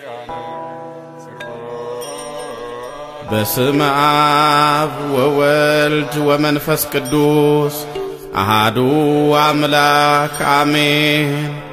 በስመ አብ ወወልድ ወመንፈስ ቅዱስ አሃዱ አምላክ አሜን።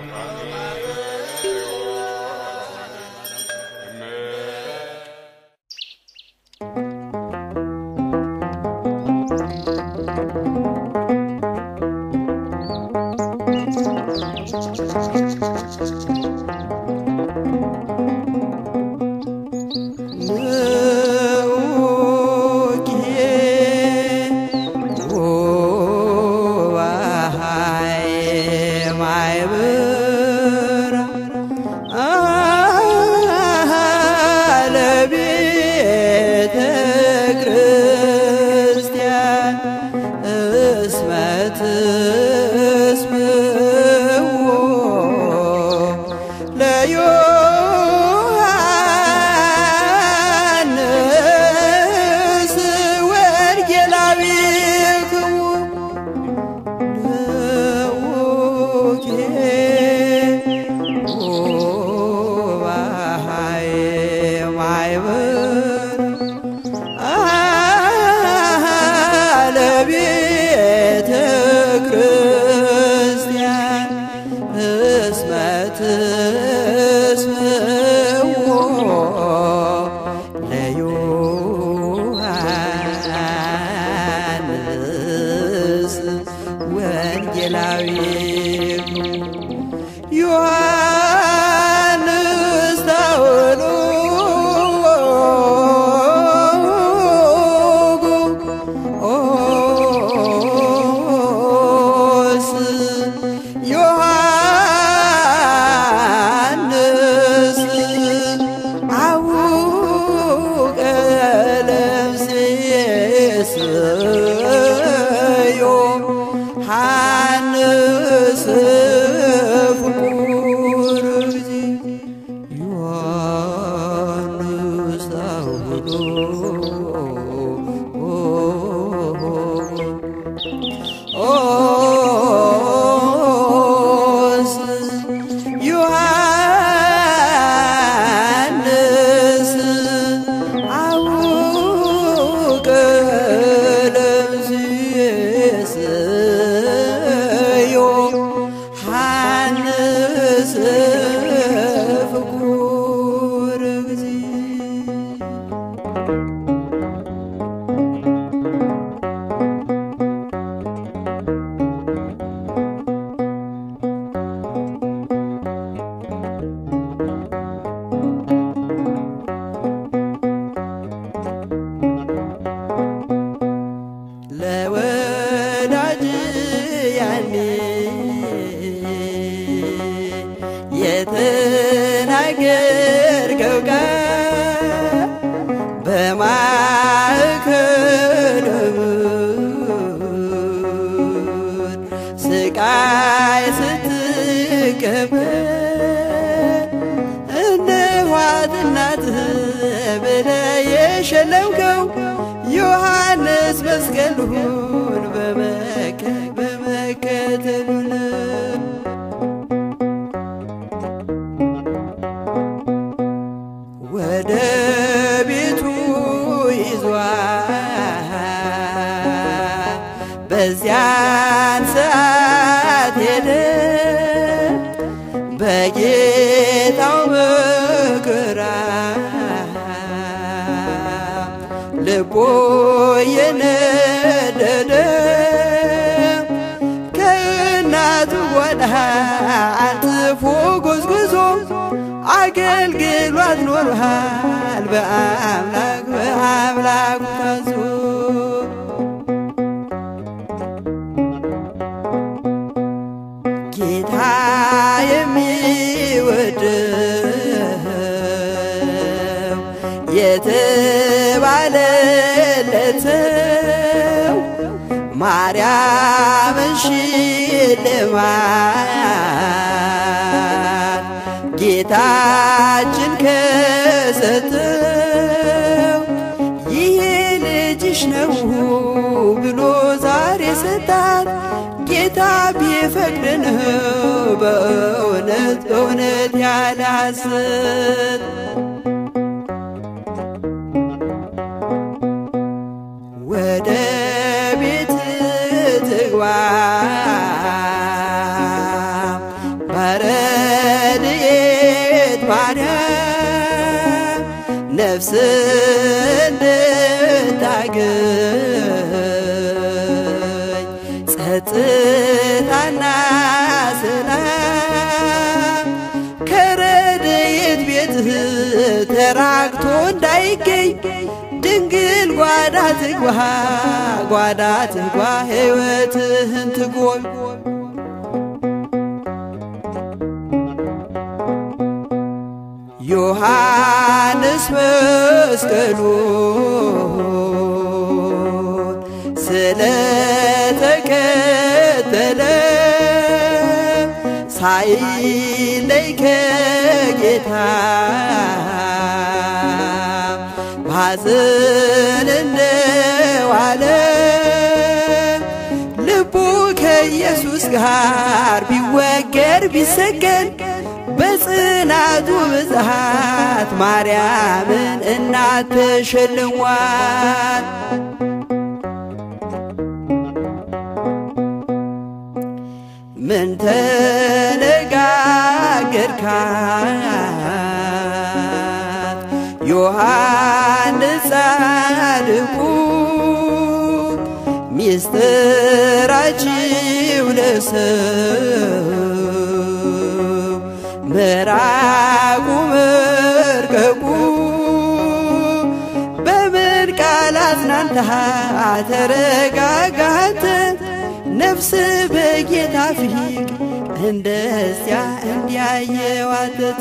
የተናገርከው ቃል በማዕከለ ምድር ስቃይ ስትቀበል እነኋት እናትህ ብለህ የሸለምከው ዮሐንስ መስቀሉን በመከተሉ ነው። ወደ ቤቱ ይዟል። በዚያን ሰዓት ሄደ በጌታው መከራ ልቦ የነደደ ከእናቱ ጓዳ አንጥፎ ጎዝጉዞ አገልግሏት ኖርሃል በአምላክ በአምላኩ ታዞ ጌታ የሚወደው የተባለለትው ማርያምን ሽልማት ጌታችን ከሰጠው ይሄ ልጅሽ ነው ብሎ ዛሬ ሰጣት። ጌታ ጌታ ቢፈቅድ ነው በእውነት በእውነት ያለ ሐሰት ወደ ቤት ትግባ በረድኤት ማርያም ነፍስ እንድታገኝ ጸጥታና ሰላም ከረድኤት ቤትህ ተራቅቶ እንዳይገኝ ድንግል ጓዳ ትግባ ጓዳ ትግባ ሕይወትህን ትጎብ ዮሐንስ መስቀሉን ስለተከተለ ሳይለይ ከጌታ ባዘን እንደዋለ ልቡ ከኢየሱስ ጋር ቢወገር ቢሰገን በጽናቱ ብዛት ማርያምን እናት ተሸልሟል። ምን ተነጋገርካት ዮሐንስ ጻድቁ ሚስጥራችው ለሰው ምራቁ መርቀቁ በምን ቃል አጽናንታ ተረጋጋት ነፍስ በጌታ ፊት እንደዚያ እንዲያየዋተት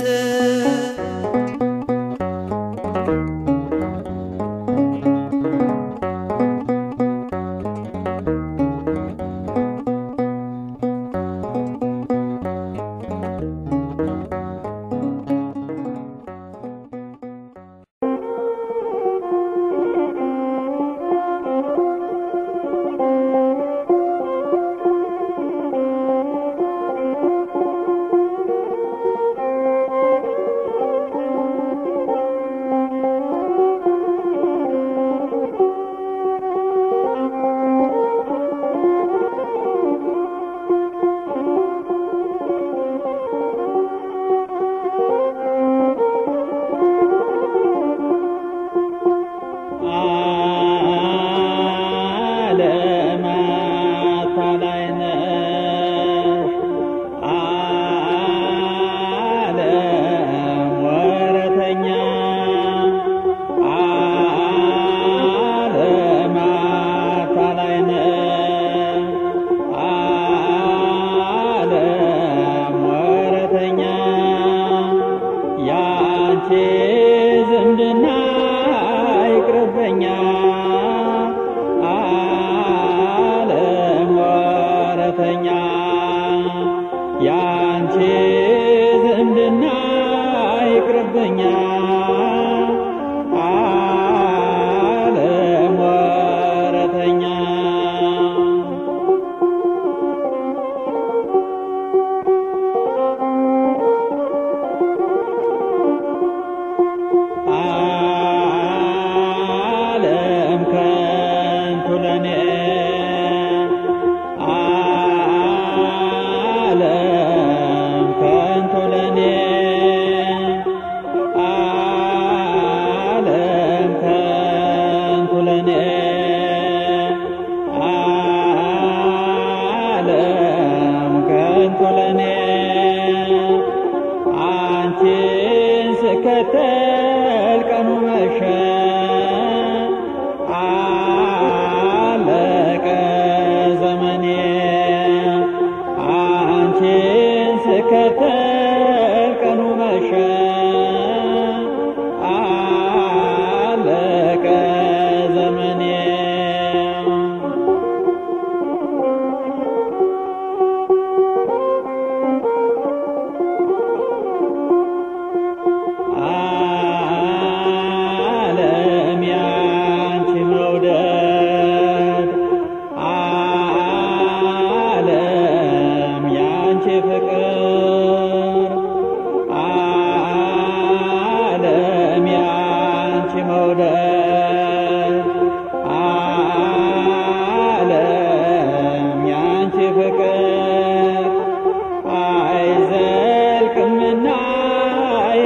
ዓለም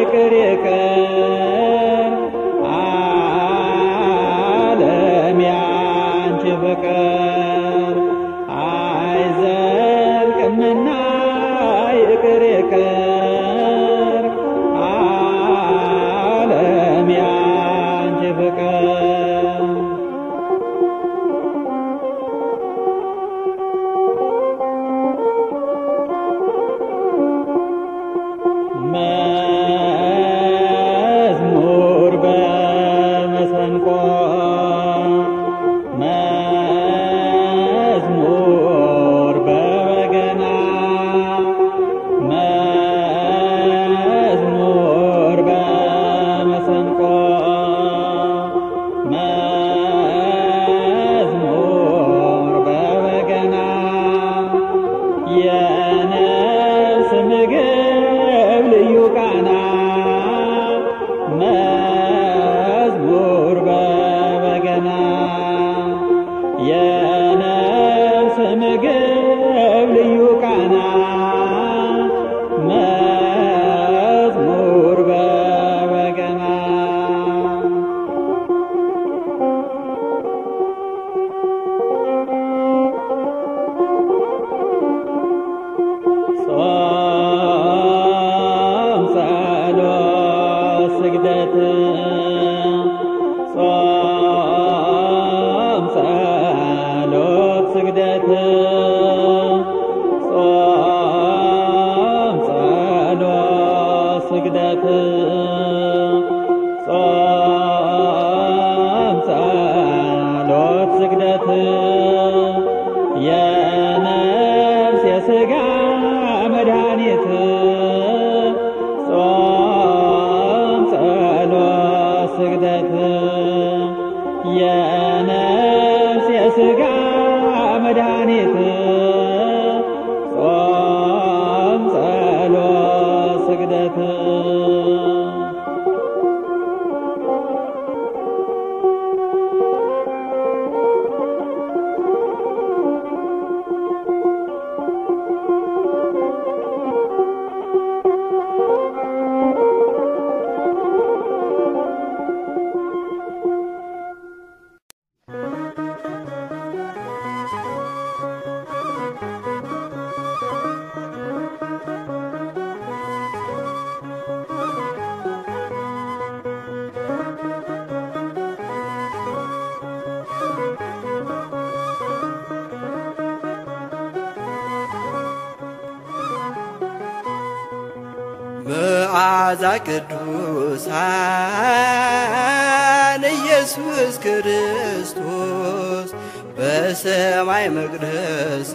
ይቅር ይቅር ዓለም ያንቺ ፍቅር አይዘልቅምና ይቅር ይቅር ዓለም ያንቺ ፍቅር መዝሙር በመሰንቆ መዝሙር በበገና መዝሙር በመሰንቆ መዝሙር በበገና የነፍስ ምግብ ልዩ ቃና መዝሙር በበገና የነፍስ ምግብ ልዩ ቃና መዝሙር በበገና ጾም ጸሎት ስግደት ጾም ጸሎት ስግደት ጾም ጸሎት ስግደት ጾም ጸሎት ስግደት የነፍስ የሥጋ መድኃኒት ጾም ጸሎት ስግደት የነፍስ የሥጋ መድኃኒት ጾም ጸሎት ስግደት መዓዛ ቅዱሳን ኢየሱስ ክርስቶስ በሰማይ መቅደስ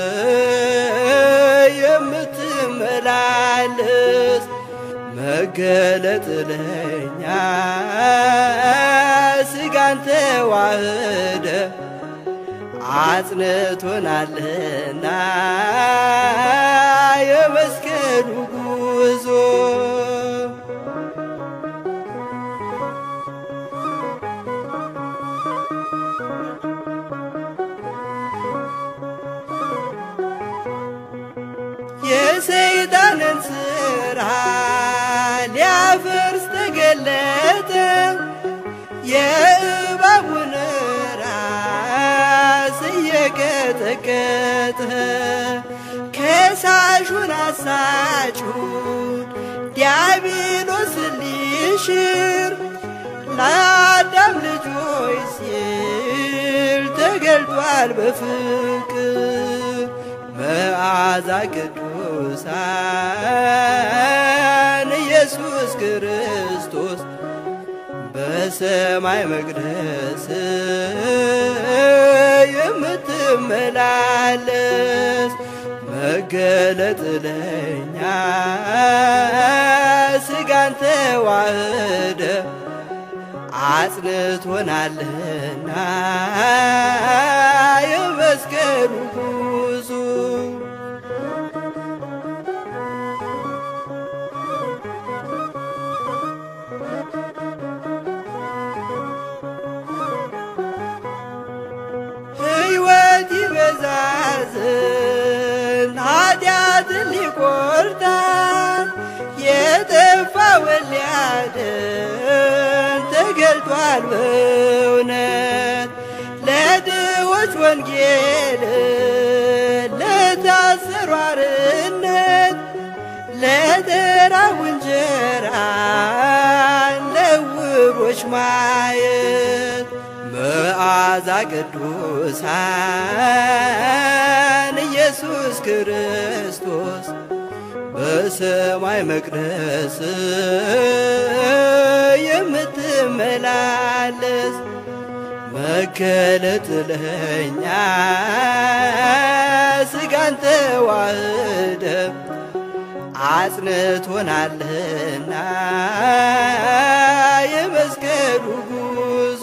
የምትመላለስ መገለጥ ለኛ ስጋን ተዋህደ አጽንቶናልና የመስቀሉ ጉዞ የሰይጣንን ስራ ሊያፈርስ ተገለጠ የእባቡን ራስ እየቀጠቀጠ ከሳሹን አሳቹን ዲያብሎስን ሊሽር ለአዳም ልጆች ሲል ተገልጧል በፍቅር መዓዛ ቅዱሳን ኢየሱስ ክርስቶስ በሰማይ መቅደስ የምትመላለስ መገለጥ ለኛ ስጋን ተዋህደ አጽንቶናልና የመስቀሉ ጉዞ ሕይወት ይበዛዝን ኃጢአትን ሊቆርጣል የጠፋውን ሰብኳል በእውነት ለድሆች ወንጌል ለታሰሩ አርነት ለተራቡ እንጀራ ለዕውሮች ማየት መዓዛ ቅዱሳን ኢየሱስ ክርስቶስ በሰማይ መቅደስ የምትመላለስ መገለጥ ለኛ ስጋን ተዋህደ አጽንቶናልና የመስቀሉ ጉዞ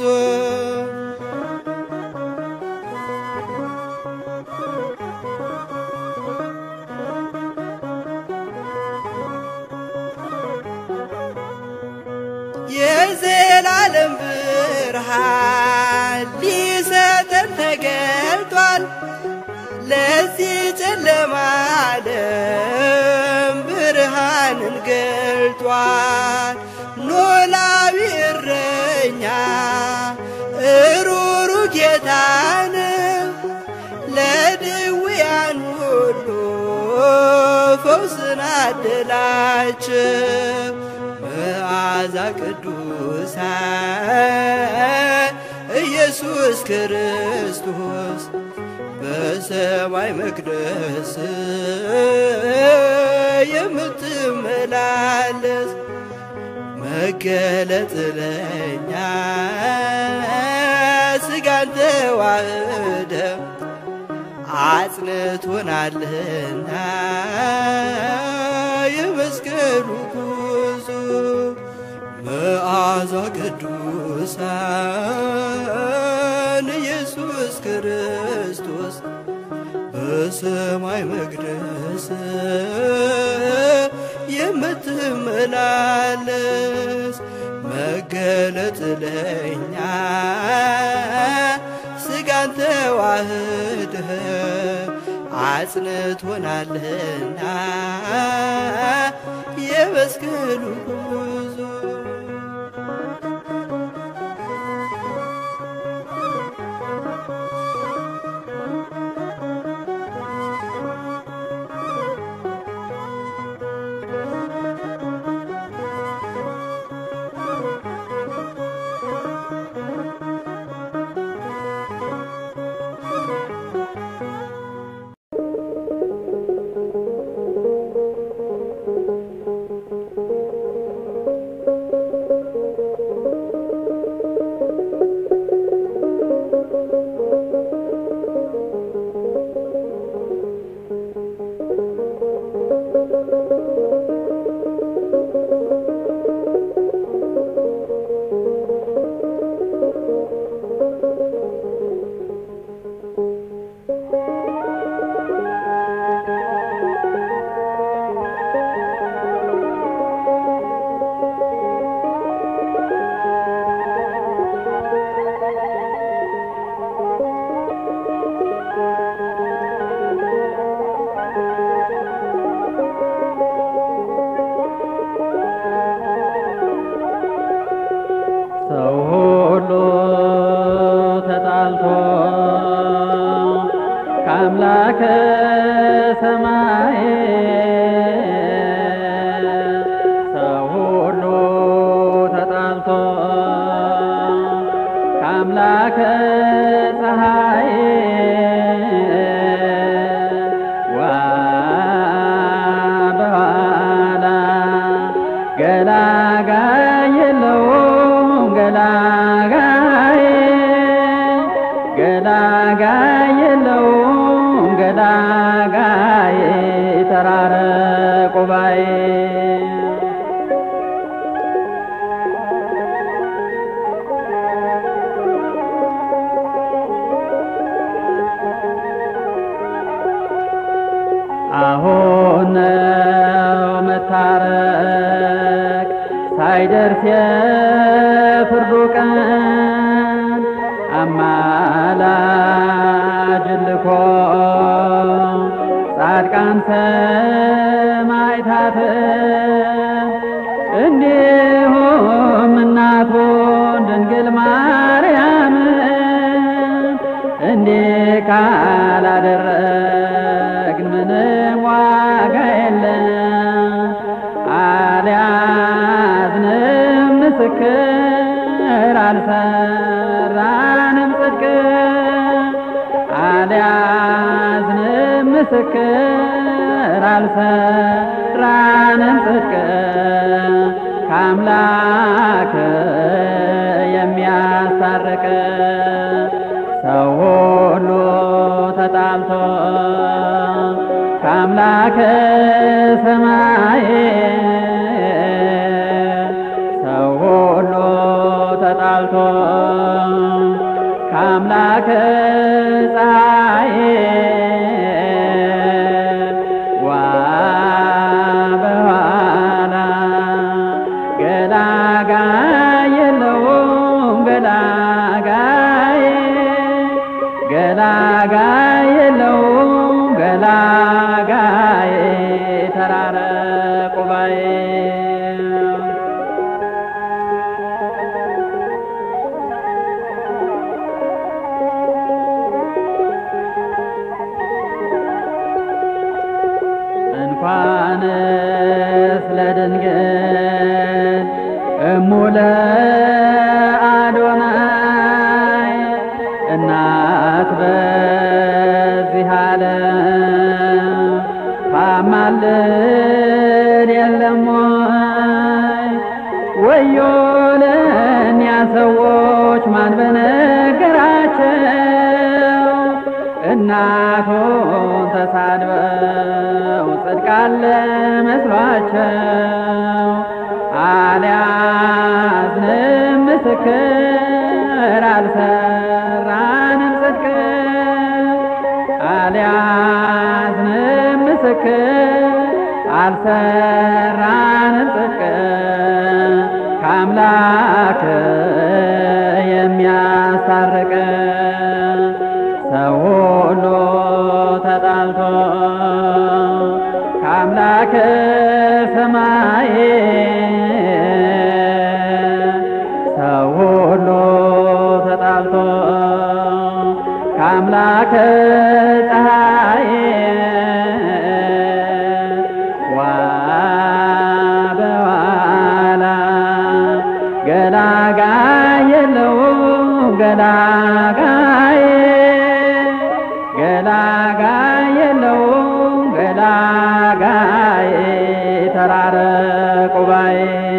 የዘላለም ብርሃን ሊሰጠን ተገልጧል። ለዚህ ጨለማ ዓለም ብርሃንን ገልጧል። ኖላዊ እረኛ እሩሩ ጌታን ለድውያን ሁሉ ፈውስን አደላቸው። መዓዛ ቅዱሳን ኢየሱስ ክርስቶስ በሰማይ መቅደስ የምትመላለስ መገለጥ ለኛ ስጋን ተዋህደ አጽንቶናልና የመስቀሉ ጉዞ መዓዛ ቅዱሳን ኢየሱስ ክርስቶስ በሰማይ መቅደስ የምትመላለስ መገለጥ ለኛ ስጋን ተዋህደ አጽንቶናልና የመስቀሉ ጉዞ ሰው ሁሉ ተጣልቶ ከአምላከ ሰማይ ሰው ሁሉ ተጣልቶ ከአምላከ ፀሐይ ዋ በኋላ ገላጋይ የለውም ገላጋይ ገላጋይ የለውም ገላጋይ ተራረቁ ባይ አሁን ነው መታረቅ ሳይደርስ የፍርዱ ቀን አማላጅ ልኮ ጻድቃን ሰማዕታት እንዲሁም እናቱን ድንግል ማ ካላደረግን ምንም ዋጋ የለም። አልያዝንም ምስክር አልሰራንም ጽድቅ አልያዝንም ምስክር አልሰራንም ጽድቅ ከአምላክ የሚያስታርቅ ሰው ሁሉ ተጣልቶ ከአምላከ ሰማይ ሰው ሁሉ ተጣልቶ ከአምላከ ፀሐይ ዋ በኋላ ገላጋይ የለውም ገላጋይ ገላጋይ የለውም ገላጋይ ተራረቁ ባይ እንኳንስ ለድንግል እሙለ አዶናይ እናት በዚህ ዓለም ታማልድ የለም ወይ? ወዮ ለእኒያ ሰዎች ማን በነገራቸው እናቱን ተሳድበው ጽድቃለ መስሏቸው አልያዝንም ምስክር አልሰራንም ጽድቅ አልያዝንም ምስክር አልሰራንም ጽድቅ ከአምላክ የሚያስታርቅ ሰው ሁሉ ተጣልቶ ከአምላክ ሰማይ ሰው ሁሉ ተጣልቶ ከአምላክ ፀሐይ ዋ በኋላ ገላጋይ የለውም ገላጋይ ገላጋይ የለውም ገላጋይ ተራረቁ ባይ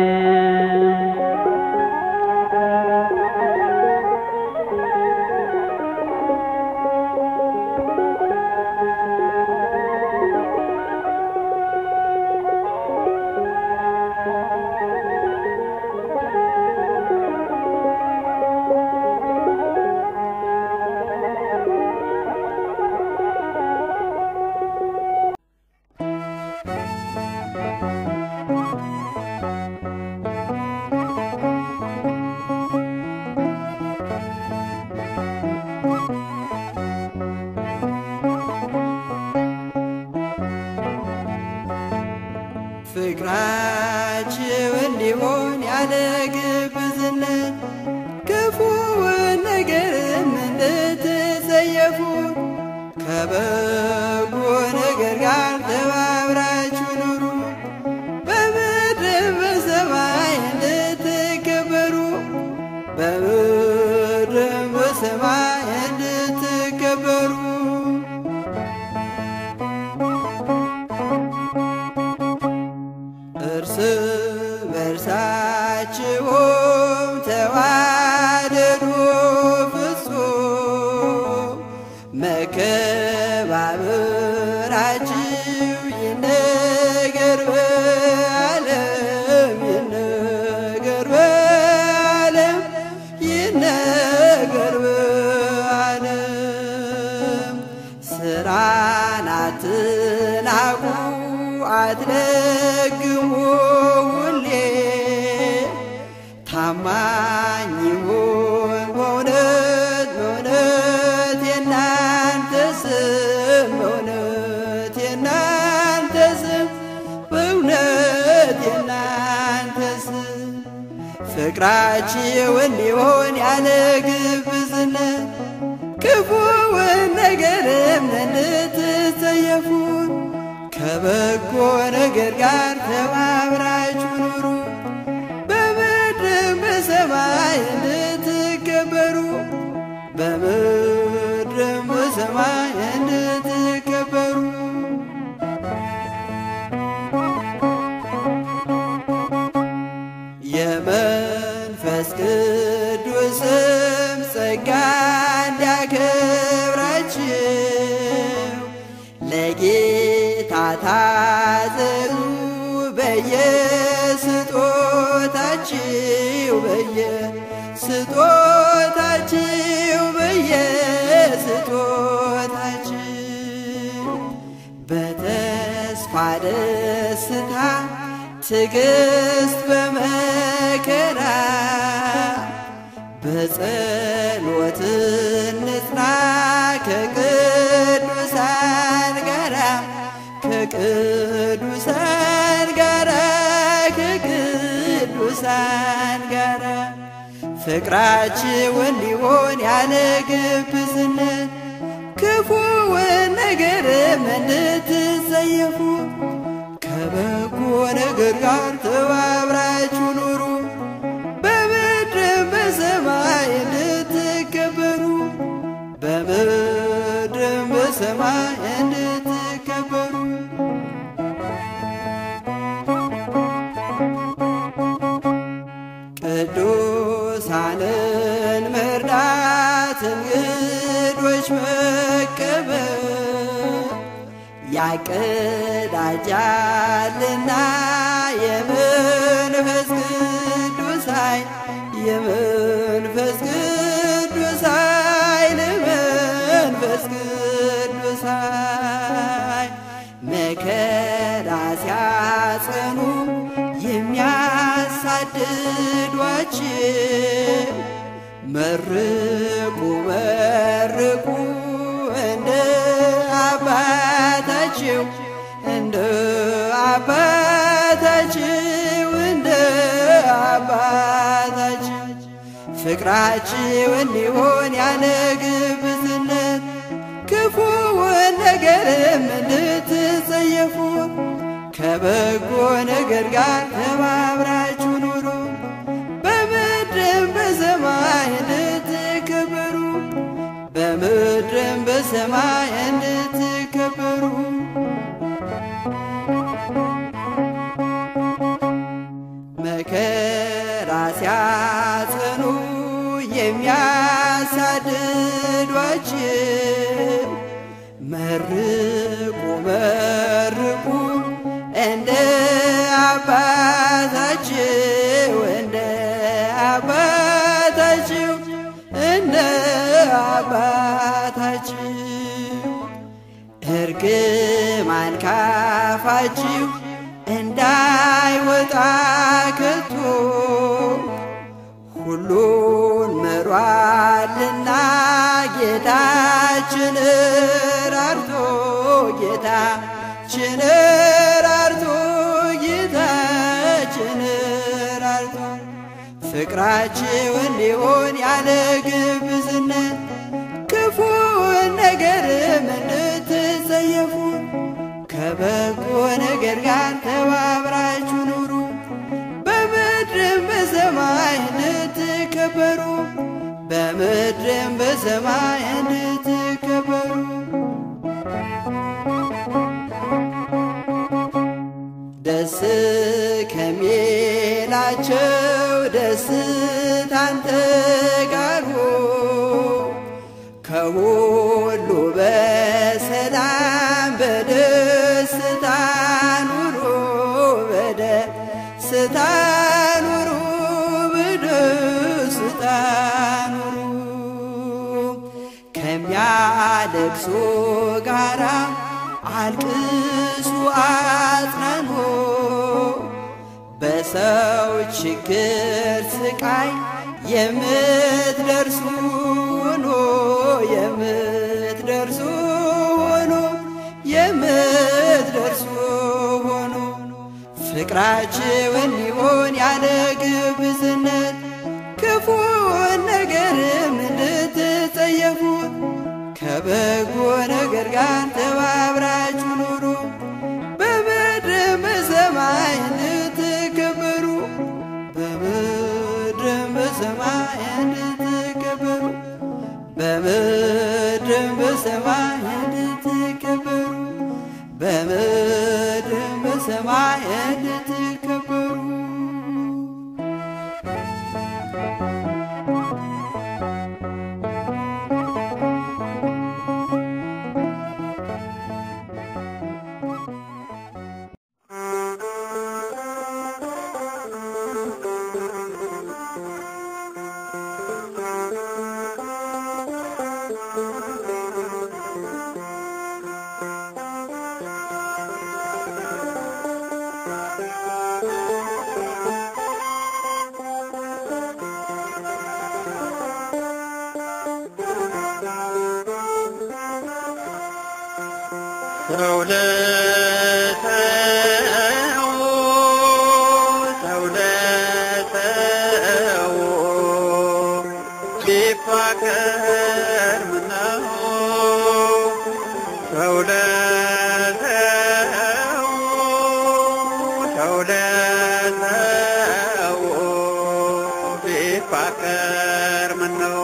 ፍቅራችሁ እንዲሆን ያለ ግብዝነት ክፉውን ነገርም እንድትጸየፉ ከበጎ ነገር ጋር ተባብራችሁ ኑሩ። በምድር በሰማይ እንድትከበሩ በምድር በሰማይ እንድትከበሩ እርስ በርሳችሁም ተዋደዱ ፍጹም መከባበራችሁ ይነገር በዓለም ይነገር በዓለም ይነገር በዓለም ስራን አትናቁ አትለግሙ ሁሌ ታማኝ ይሁን በእውነት በእውነት የናንተ ስም በእውነት የናንተ ስም በእውነት የናንተ ስም ፍቅራችሁ እንዲሆን ያለ ግብዝነት ክፉውን ነገርም እንድትጸየፉ ከበጎ ነገር ጋር ተባብራችሁ ኑሩ። በምድርም በሰማይ እንድትከበሩ በምድርም በሰማይ እንድትከበሩ የመንፈስ ቅዱስም ጸጋ እንዲያከብራችሁ ለጌታ ታዘዙ በየስጦታችሁ በየስጦታችሁ በየስጦታችሁ በተስፋ ደስታ ትዕግስት በመከራ በጸሎት እንጽና ከቅዱሳን ጋራ ከቅዱሳን ጋራ ከቅዱሳን ጋራ ፍቅራችሁ እንዲሆን ያለ ግብዝነት ክፉውን ነገርም እንድትጸየፉ ከበጎ ነገር ጋር ተባብራችሁ ኑሩ። በምድርም በሰማይ እንድትከበሩ በምድርም በሰማይ እንድትከበሩ ቅዱሳንን መርዳት እንግዶች መቀበል ያቀዳጃልና የመንፈስ ቅዱስ ኃይል የመንፈስ ቅዱስ ኃይል መንፈስ ቅዱስ ኃይል መከራ ሲያጸኑ የሚያሳድዷችን መርቁ መርቁ እንደ አባታችሁ እንደ አባታችሁ እንደ አባታችሁ ፍቅራችሁ እንዲሆን ያለ ግብዝነት ክፉውን ነገርም እንድትጸየፉ ከበጎ ነገር ጋር ተባብራችሁ ኑሩ። በምድርም በሰማይ እንድትከበሩ በምድርም በሰማይ እንድትከበሩ መከራ ሲያጸኑ የሚያሳድዷችን መርቁ መርቁ እንደ አባታችሁ እንደ አባታችሁ እንደ አባታችሁ እርግማን ካፋችሁ እንዳይወጣ ከቶ ሁሉን ምሯልና ጌታችን ራርቶ ጌታችን ራርቶ ጌታችን ራርቶ ፍቅራችሁ እንዲሆን ያለ ግብዝነት ክፉን ነገርም እንድትጸየፉ ከበጎ ነገር ጋር ተባብራችሁ ኑሩ። በምድርም በሰማይ እንድትከበሩ በምድርም በሰማይ እንድትከበሩ ደስ ከሚላቸው ደስታን ተጋሩ ከሁሉ በሰላም በደስታ ኑሩ በደስታ ኑሩ በደስታ ኑሩ ከሚያለቅሱ ጋራ አልቅሱ አጽናኑ በሰው ችግር ስቃይ የምትደርሱ ሆኖ የምትደርሱ ሆኖ የምትደርሱ ሆኖ ፍቅራችሁ እንዲሆን ያለ ግብዝነት ክፉን ነገርም እንድትጸየፉ ከበጎ ጋር ተባብራችሁ ኑሩ በምድርም በሰማይ እንድትከበሩ በምድርም በሰማይ እንድትከበሩ በምድርም በሰማይ እንድትከበሩ በምድርም በሰማይ እንድትከበሩ ሰው ለሰው ሰው ለሰው ቢፋቀር ምነው ሰው ለሰው ሰው ለሰው ቢፋቀር ምነው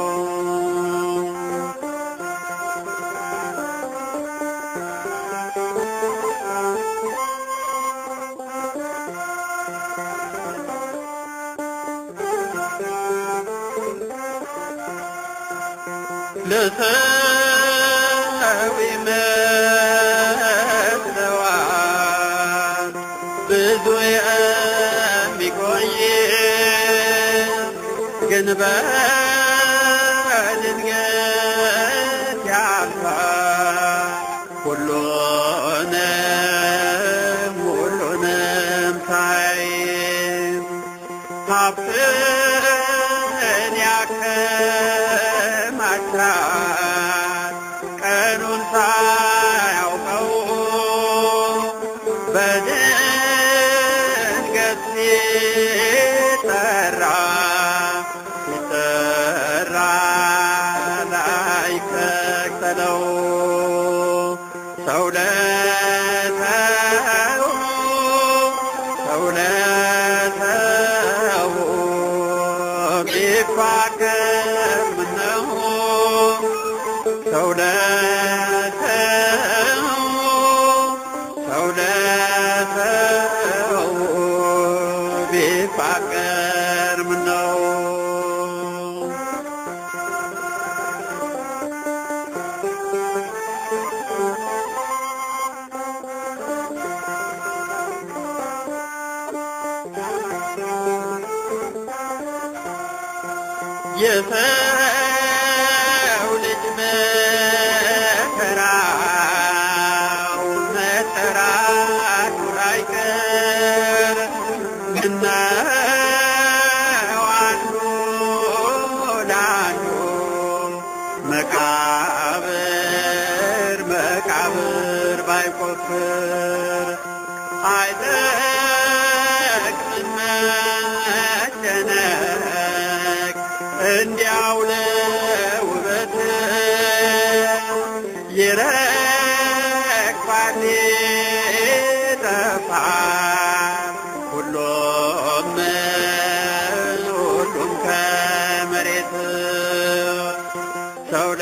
ለሰው ይመስለዋል ብዙ የሚቆይ ግን በድንገት ያልፋል ሁሉንም ሁሉንም ሳይ ሀብትን ያከማቻል ቀኑን ሳያውቀው በድንገት ሲጠራ ሲጠራ ላይከተለው ሰው ለሰው ሰው ለሰው ቢፋቀር ምነው ሰው ለሰው ሰው ለሰው ቢፋቀር ምነው የሰው ልጅ መከራው መጠራቱ ላይቀር ምነው አንዱ ለአንዱ መቃብር መቃብር ባይቆፍር አይጠቅምም መጨነቅ እንዲያው ለውበት ይረግፋል ይጠፋል ሁሉም ሁሉም ከመሬት ሰው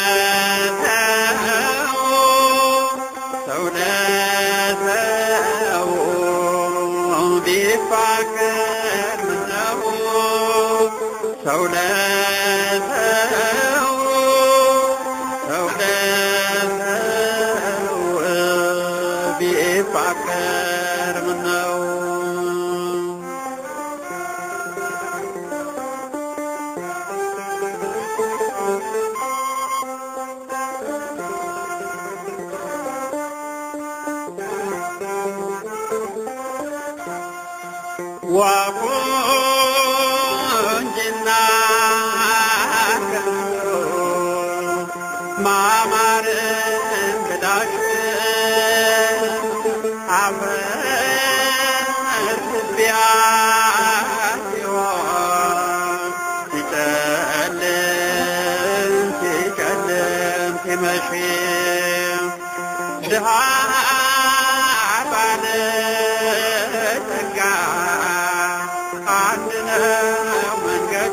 ለሰው ሰው ለሰው ቢፋቀር ምነው ሰው ለሰው ሰው ለሰው ቢፋቀር ምነው ዋቁንጅና ከንቱ ማማር እንግዳሽ አፈር ትቢያ ሲሆን ሲጨልም ሲጨልም ሲመሽ ድሃ ባለጠጋ አንድ ነው መንገዱ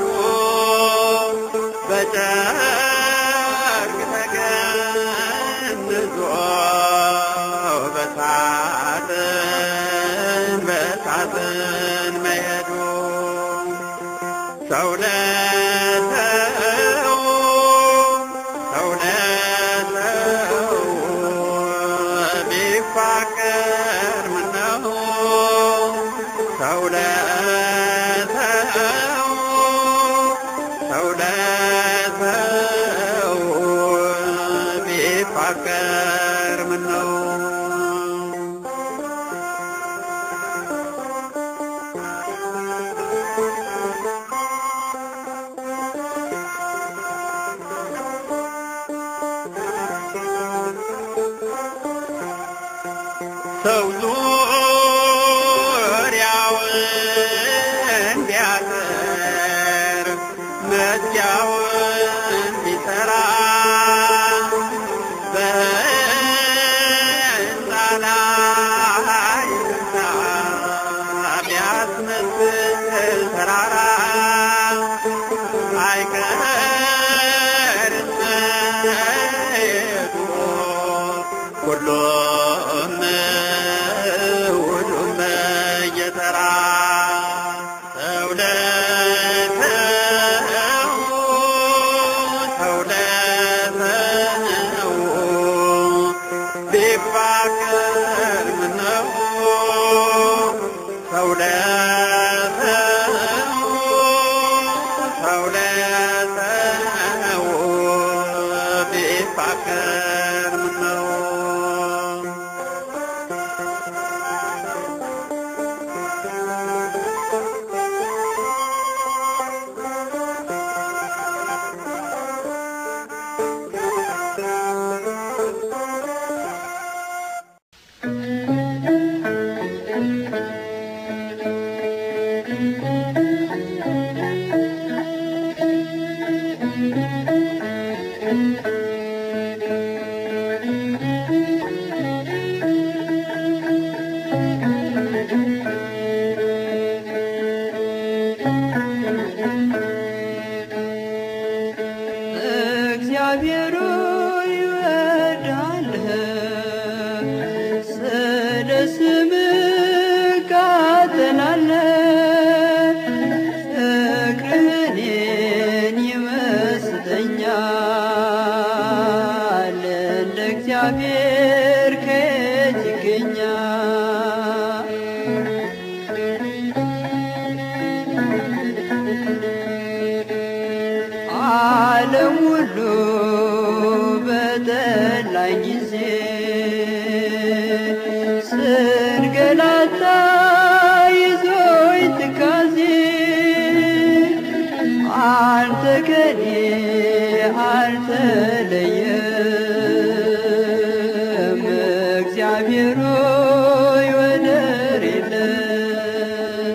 በጨርቅ ተገንዞ በሳጥን በሳጥን መሄዱ ሰው ለሰው ሰው ለሰው ቢፋቀር ምነው ሰው ለሰው ሰው ለሰው ቢፋቀር ምነው ሰው ዙሪያውን ቢያጥር መዝጊያውን ቢሰራ በሕንፃ ላይ ሕንፃ ቢያስመስል ተራራ አይቀርም መሄዱ ሁሉም ሁሉም እየተራ ሰው ለሰው ሰው ለሰው ቢፋቀር ምነው ሰው ለሰው ሰው ለሰው ቢፋቀር ምነው እግዚአብሔር ይወዳል ስለ ስምህ ቃጥላለህ ፍቅርህን ይመስጠኛል እንደ እግዚአብሔር ከየት ይገኛል ዓለም ሁሉ በጠላኝ ጊዜ ስንገላታ ይዞኝ ትካዜ አንተ ከኔ አልተለየም እግዚአብሔር ሆይ ወደር የለም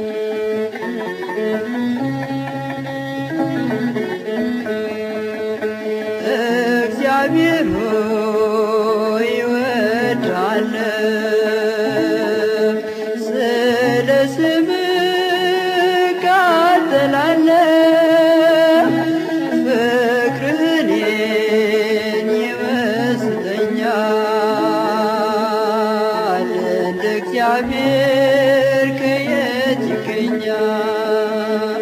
እግዚአብሔር ሆይ እወድሃለሁ ስለ ስምህ ቃጥላለሁ ፍቅርህን ይመስጠኛል እንደ እግዚአብሔር ከየት ይገኛል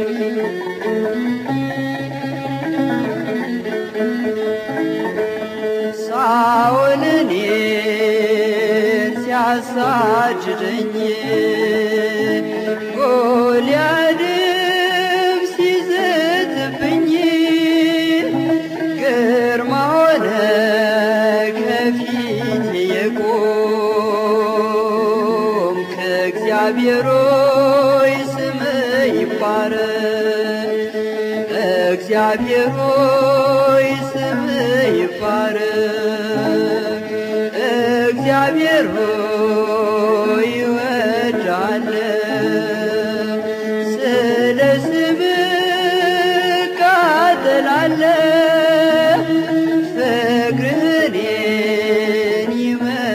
ሳኦል እኔን ሲያሳድደኝ ጎልያድም ሲዝትብኝ ግርማ ሆነ ከፊቴ የቆም ከእግዚአብሔር ሆይ ስምህ ይባረክ እግዚአብሔር ሆይ ስምህ ይባረክ እግዚአብሔር ሆይ እወድሃለሁ ስለ ስምህ ቃጥላለሁ ፍቅርህን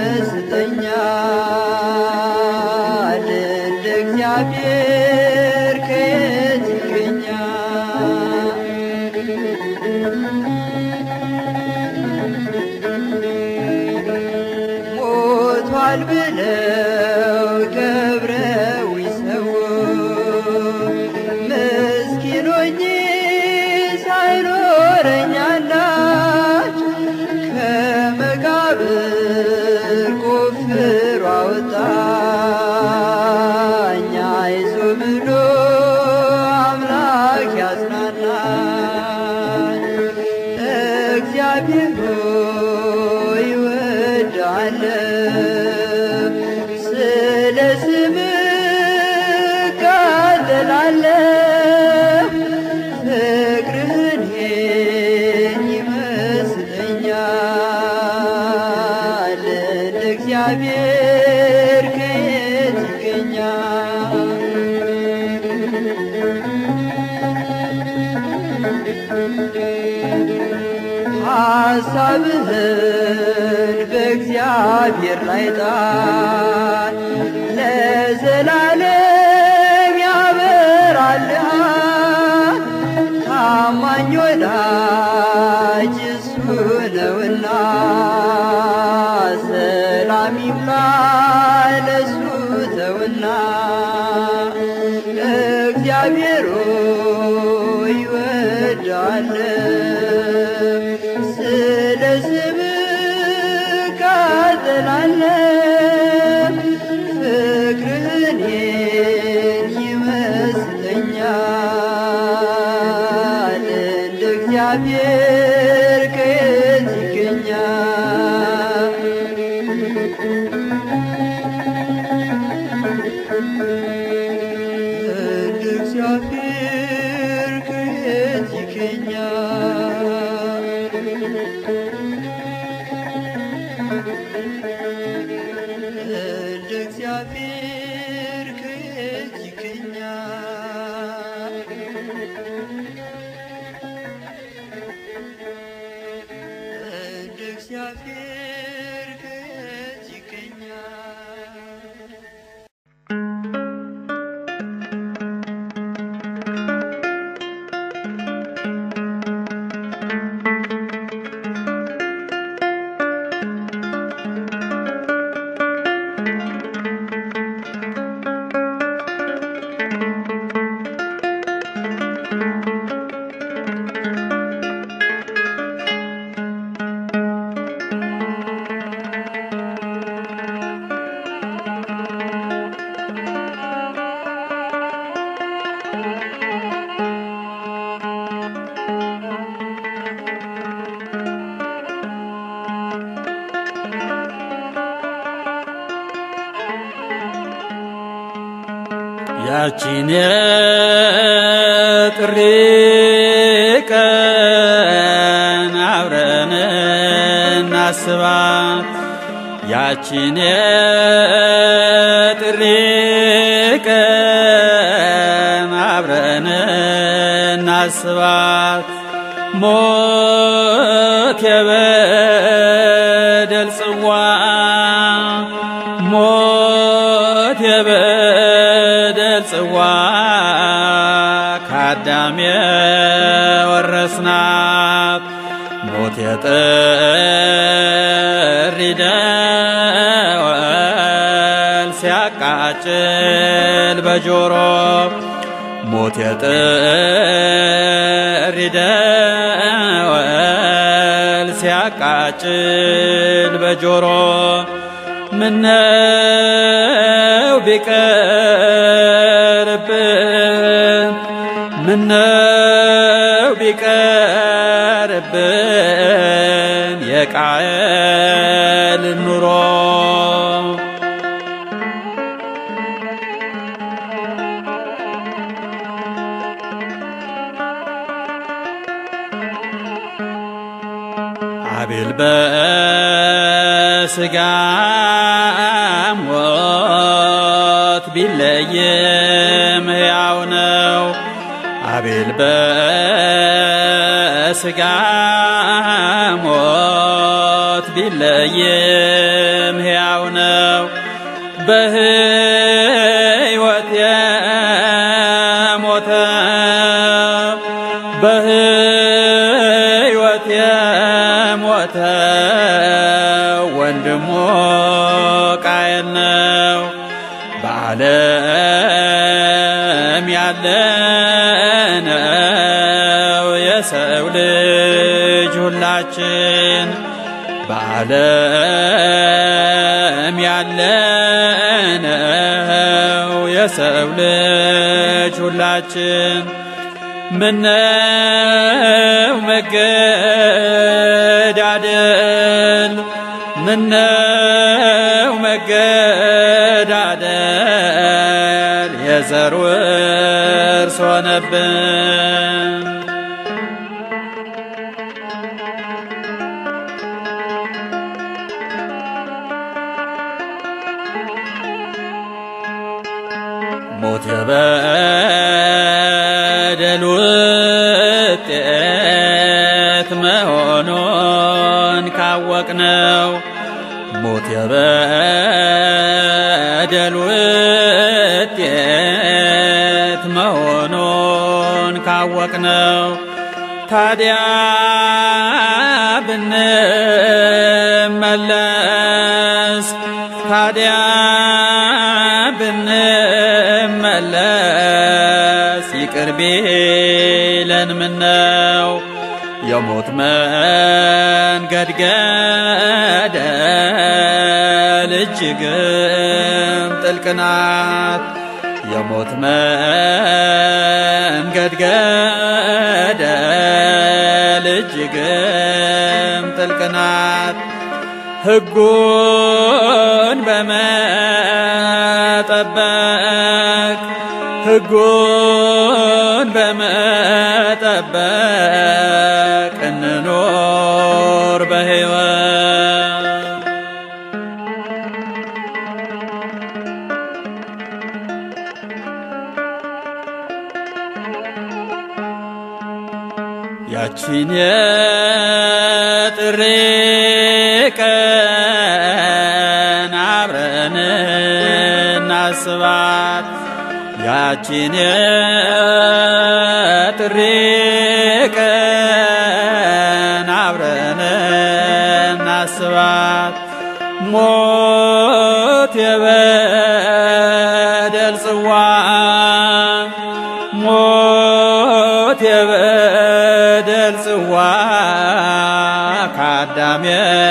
ሐሳብህን በእግዚአብሔር ላይ ጣል፣ ለዘላለም ያበራልሃል። ታማኝ ወዳጅ እሱ ነውና ሰላም ይብላ ለሱ ተውና እግዚአብሔር ሆይ እወድሃለሁ ስለ ስምህ እቃጠላለሁ ፍቅርህን ይመስለኛል እንደ እግዚአብሔር ከየት ይገኛል? እንደ እግዚአብሔር ከየት ይገኛል? እንደ እግዚአብሔር ከየት ይገኛል? እንደ እግዚአብሔር ከየት ይገኛል? ያቺን የጥሪ ቀን አብረን እናስባት ያቺን የጥሪ ቀን አብረን እናስባት ሞት የበደል ጽዋ ሞት የበደል ጽዋ ከአዳም የወረስናት ሞት የጥሪ ደወል ሲያቃጭል በጆሮ ሞት የጥሪ ደወል ሲያቃጭል በጆሮ ምነው ቢቀርብን ምነው ቢቀርብን የቃየል ኑሮ አቤል በስጋ ሞት ቢለይም ሕያው ነው። አቤል በስጋ ሞት ቢለይም ሕያው ነው። በሕይወት የሞተ በሕይወት የሞተ ወንድሙ ቃየል ነው። በዓለም ያለነው የሰው ልጅ ሁላችን በዓለም ያለነው የሰው ልጅ ሁላችን ምነው መገዳደል ምነው መገዳደል የዘር ውርስ ሆነብን ሞት የበደል ውጤት መሆኑን የበደል ውጤት መሆኑን ካወቅነው ታዲያ ብንመለስ ታዲያ ብንመለስ ይቅር ቢለን ምነው የሞት መንገድ ገደል እጅግም ጥልቅ ናት። የሞት መንገድ ገደል እጅግም ጥልቅ ናት። ሕጉን በመጠበቅ ሕጉን በመጠበቅ እንኖር በሕይወት ያቺን የጥሪ ቀን አብረን እናስባት ያቺን የጥሪ ቀን አብረን እናስባት ሞት የበደል ጽዋ ሞት የበደል ጽዋ ከአዳም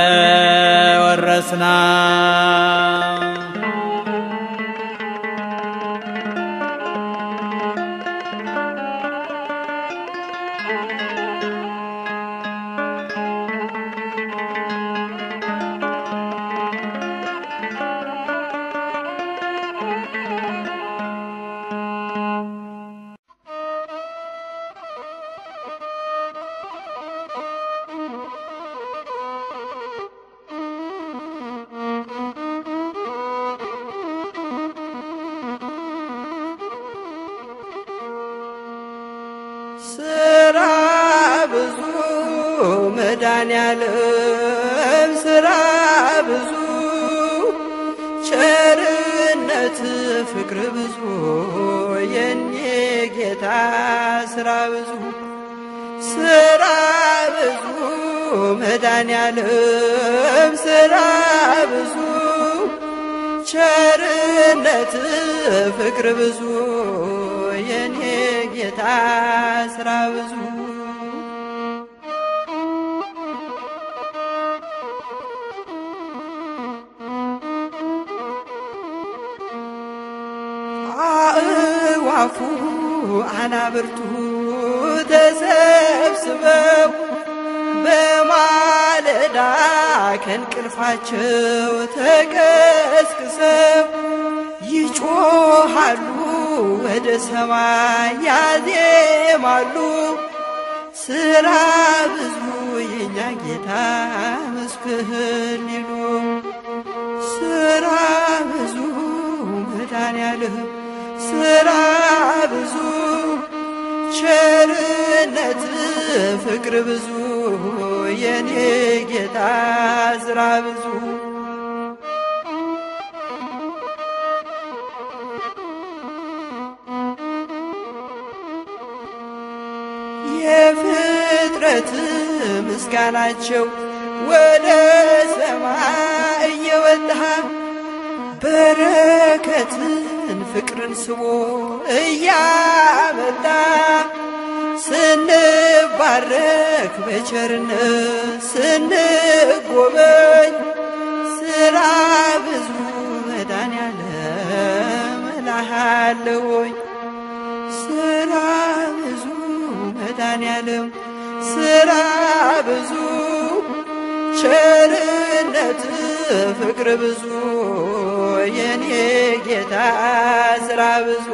የወረስና ስራ ብዙ መድኃኔዓለም ስራ ብዙ ቸርነት ፍቅር ብዙ የኔ ጌታ ስራ ብዙ ስራ ብዙ መድኃኔዓለም ስራ ብዙ ቸርነት ፍቅር ብዙ የኔ ጌታ ስራ ብዙ አእዋፉ አናብርቱ ተሰብስበው በማለዳ ከእንቅልፋቸው ተቀስቅሰው ይጮሃሉ ወደ ሰማይ ያዜማሉ። ስራ ብዙ የኛ ጌታ መስክህን ሊሉ ስራ ብዙ መድኃኔዓለም ስራ ብዙ ቸርነት ፍቅር ብዙ የኔ ጌታ ስራ ብዙ የፍጥረት ምስጋናቸው ወደ ሰማይ እየወጣ በረከትን ፍቅርን ስቦ እያመጣ ስንባረክ በቸርነት ስንጎበኝ ስራ ብዙ መድኃኔዓለም እልሃለሁኝ ስራ ብዙ መድኃኔዓለም ስራ ብዙ ቸርነት ፍቅር ብዙ የኔ ጌታ ስራ ብዙ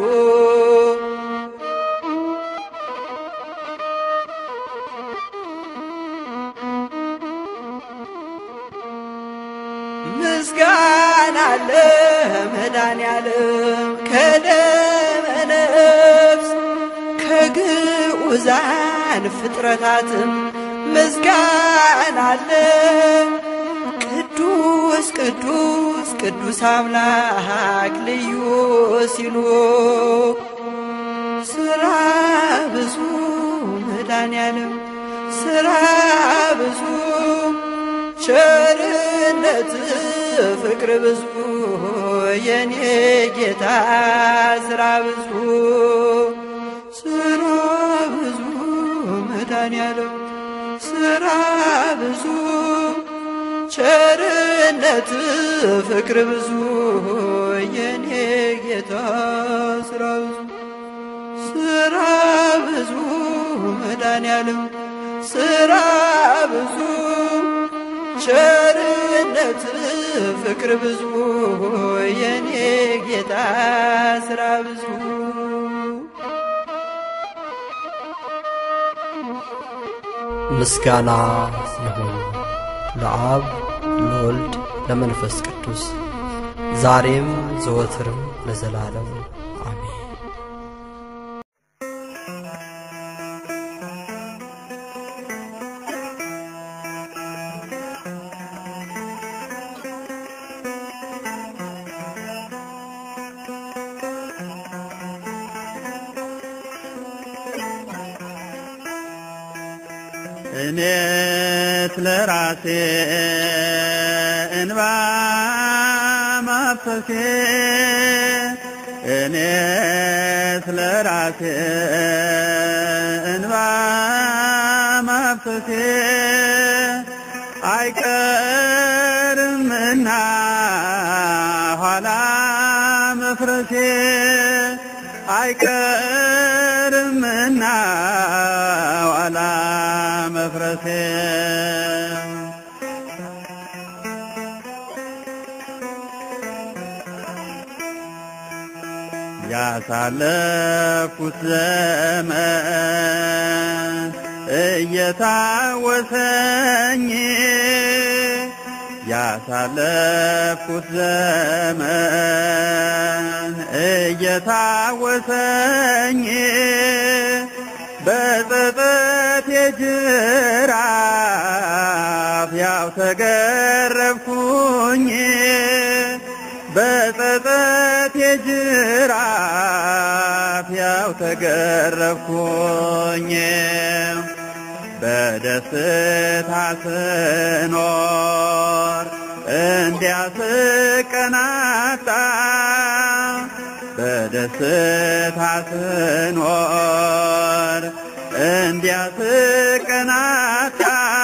ምስጋና አለ መድኃኔዓለም ከደመ ነፍስ ከግዑዛን ፍጥረታትም ምስጋና አለ ቅዱስ ቅዱስ ቅዱስ ቅዱስ አምላክ ልዩ ሲሉ ስራ ብዙ መድኃኔዓለም ስራ ብዙ ቸርነት ፍቅር ብዙ የኔ ጌታ ስራ ብዙ ስራ ብዙ መድኃኔዓለም ስራ ብዙ ቸርነት ፍቅር ብዙ የኔ ጌታ ስራ ብዙ ስራ ብዙ መድኃኔዓለም ስራ ብዙ ቸርነት ፍቅር ብዙ የኔ ጌታ ስራ ብዙ ምስጋና ይሁን ለአብ ለወልድ ለመንፈስ ቅዱስ ዛሬም ዘወትርም ለዘላለም አሜን። እኔት ለራሴ እንባ ማፍሰሴ እኔት ለራሴ እንባ ማፍሰሴ አይቀርምና ኋላ መፍረሴ አይቀርምና ኋላ መፍረሴ ያሳለፍኩት ዘመን እየታወሰኝ ያሳለፍኩት ዘመን እየታወሰኝ በጸጸት የጅራፍ ያው ተገረፍኩኝ በጸጸት የጅራፍ ያው ተገረፍኩኝ በደስታ ስኖር እንዲያስቀናጣ በደስታ ስኖር እንዲያስቀናጣ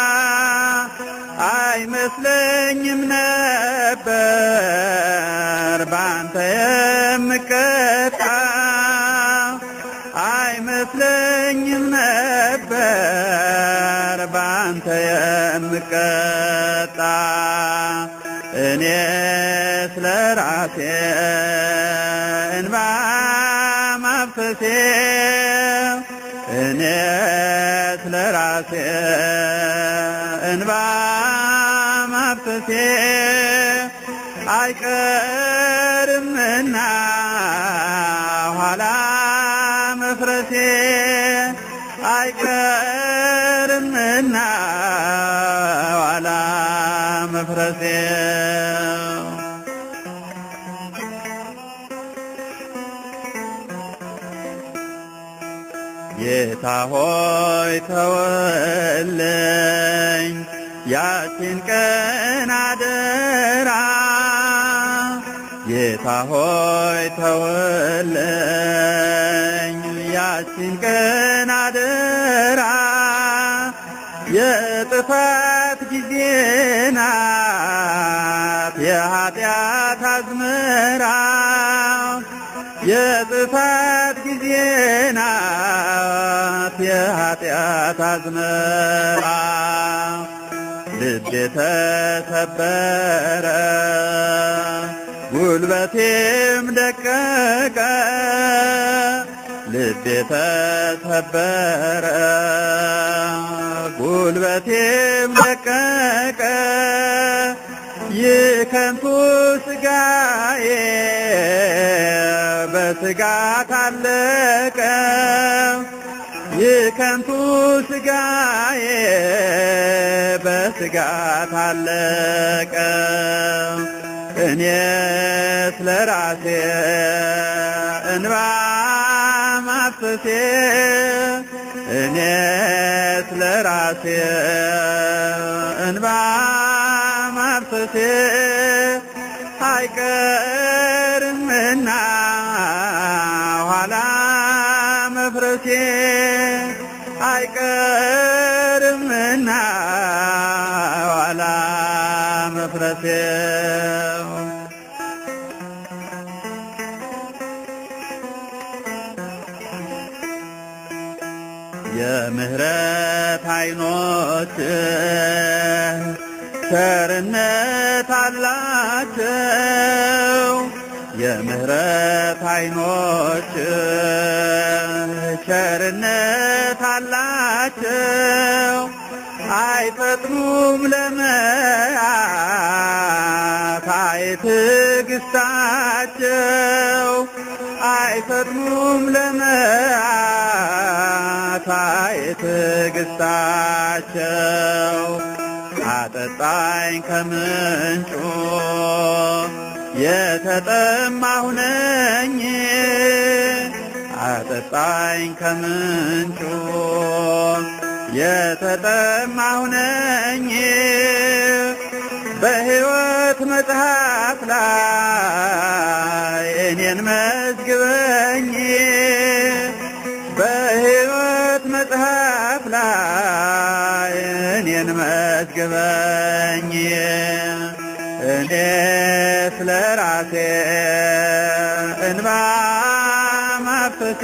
አይመስለኝም ነበር ባንተ የምቀጣ አይመስለኝም ነበር ባንተ የምቀጣ እኔ ስለ ራሴ እንባ ማፍሰሴ እኔ ስለ ራሴ እንባ ማፍሰሴ አይቀርምና ኋላ መፍረሴ አይቀርምና ኋላ መፍረሴ ጌታ ሆይ ተወለኝ ያችን ቀን አደራ ጌታ ሆይ ተወለኝ ያችን ቀን አደራ የጥፋት ጊዜ ናት የኃጢአት አዝመራ የጥፋት ጊዜ ናት የኃጢአት አዝመራ ልቤ ተሰበረ ጉልበቴም ደቀቀ ልቤ ተሰበረ ጉልበቴም ደቀቀ ይህ ከንቱ ስጋዬ በስጋት አለቀ ይህ ከንቱ ስጋዬ በስጋ ታለቀ እኔ ስለ ራሴ እንባ ማፍሰሴ እኔ ስለ ራሴ እንባ ማፍሰሴ አይቀርምና ኋላ መፍረሴ አይቀርምና ኋላ መፍረሴ የምህረት አይኖች ቸርነት አላቸው የምህረት አይኖች ቸርነት አላቸው አይፈጥኑም ለመያት አይትዕግስታቸው አይፈጥኑም ለመያት አይትዕግስታቸው አጠጣኝ ከምንጩ የተጠማሁ ነኝ አጠጣኝ ከምንጩ የተጠማሁ ነኝ በሕይወት መጽሐፍ ላይ እኔን መዝግበኝ በሕይወት መጽሐፍ ላይ እኔን መዝግበኝ እኔ ስለ ራሴ እንባ ማፍሰሴ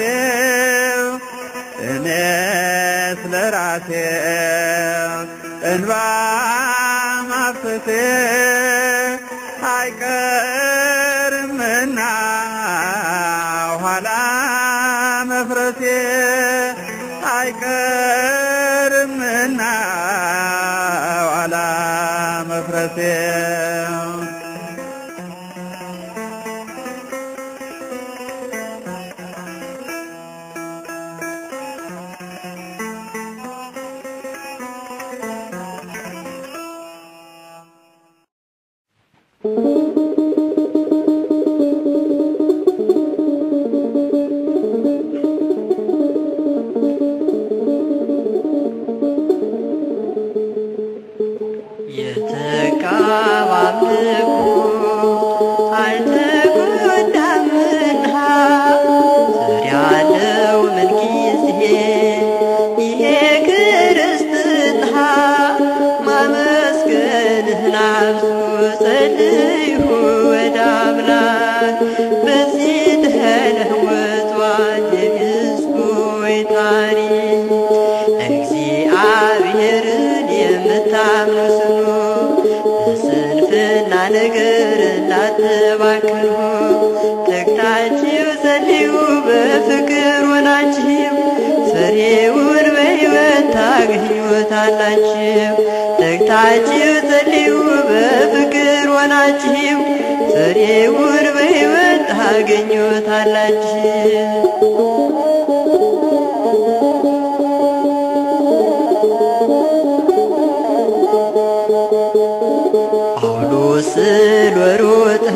እኔ ስለ ራሴ እንባ ማፍሰሴ አይቀርምና ኋላ መፍረሴ አይቀርምና ኋላ መፍረሴ የተቃባምኩ አልተጎዳምና ስር ያለው ምንጊዜ ይሄ ክርስትና ማመስገንህን አብዙ ጸልዩ ወደ አምላክ በዚህ ተለወጧል የሕዝቦች ታሪክ እግዚአብሔርን የምታምኑ ስኑ በስንፍና ነገር እንዳትባክኑ ተግታችሁ ጸልዩ በፍቅር ሆናችሁ ፍሬውን በሕይወት ታገኙታላችሁ ተግታችሁ ጸልዩ በፍቅር ሆናችሁ ፍሬውን በሕይወት ታገኙታላችሁ ጳውሎስን ወሮጠ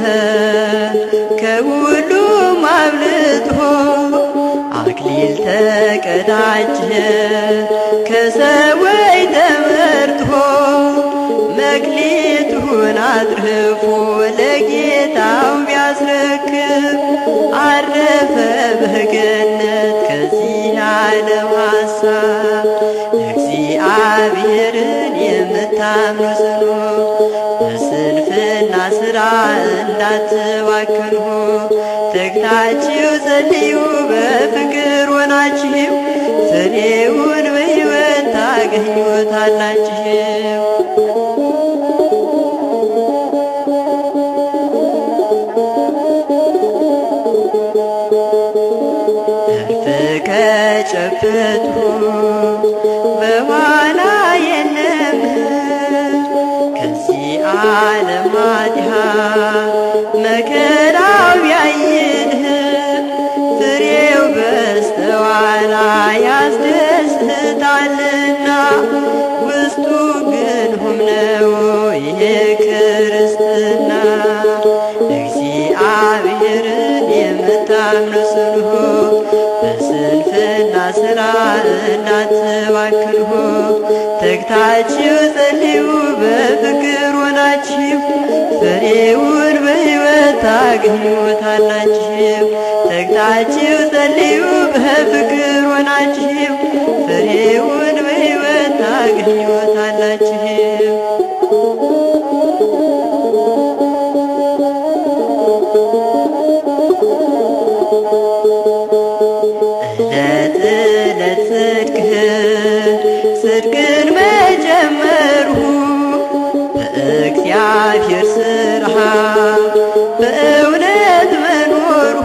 ከሁሉም አብልጦ አክሊል ተቀዳጀ ከሰዎች ተመርጦ መክሊቱን አትርፎ ለጌታው ቢያስረክብ አረፈ በገነት ከዚህ ዓለም ሐሳብ እግዚአብሔርን የምታምኑ ጽኑ በስንፍና ሥራ እንዳትባክኑ ተግታችሁ ጸልዩ በፍቅር ሆናችሁ ፍሬውን በሕይወት ታገኙታላችሁ እልፍ ከጨበጡ በኋላ የለም ከዚህ ዓለም ማዲያ መከራው ቢያይልህ ፍሬው በስተኋላ ያስደስት እንዳትባክኑ ተግታችሁ ጸልዩ በፍቅር ሆናችሁ ፍሬውን በሕይወት ታገኙታላችሁ። ተግታችሁ ጸልዩ በፍቅር ሆናችሁ ፍሬውን በሕይወት ታገኙታላችሁ። ዕለት ዕለት ጽድቅህን ጽድቅን መጀመርሁ በእግዚአብሔር ስርሃ በእውነት መኖርሁ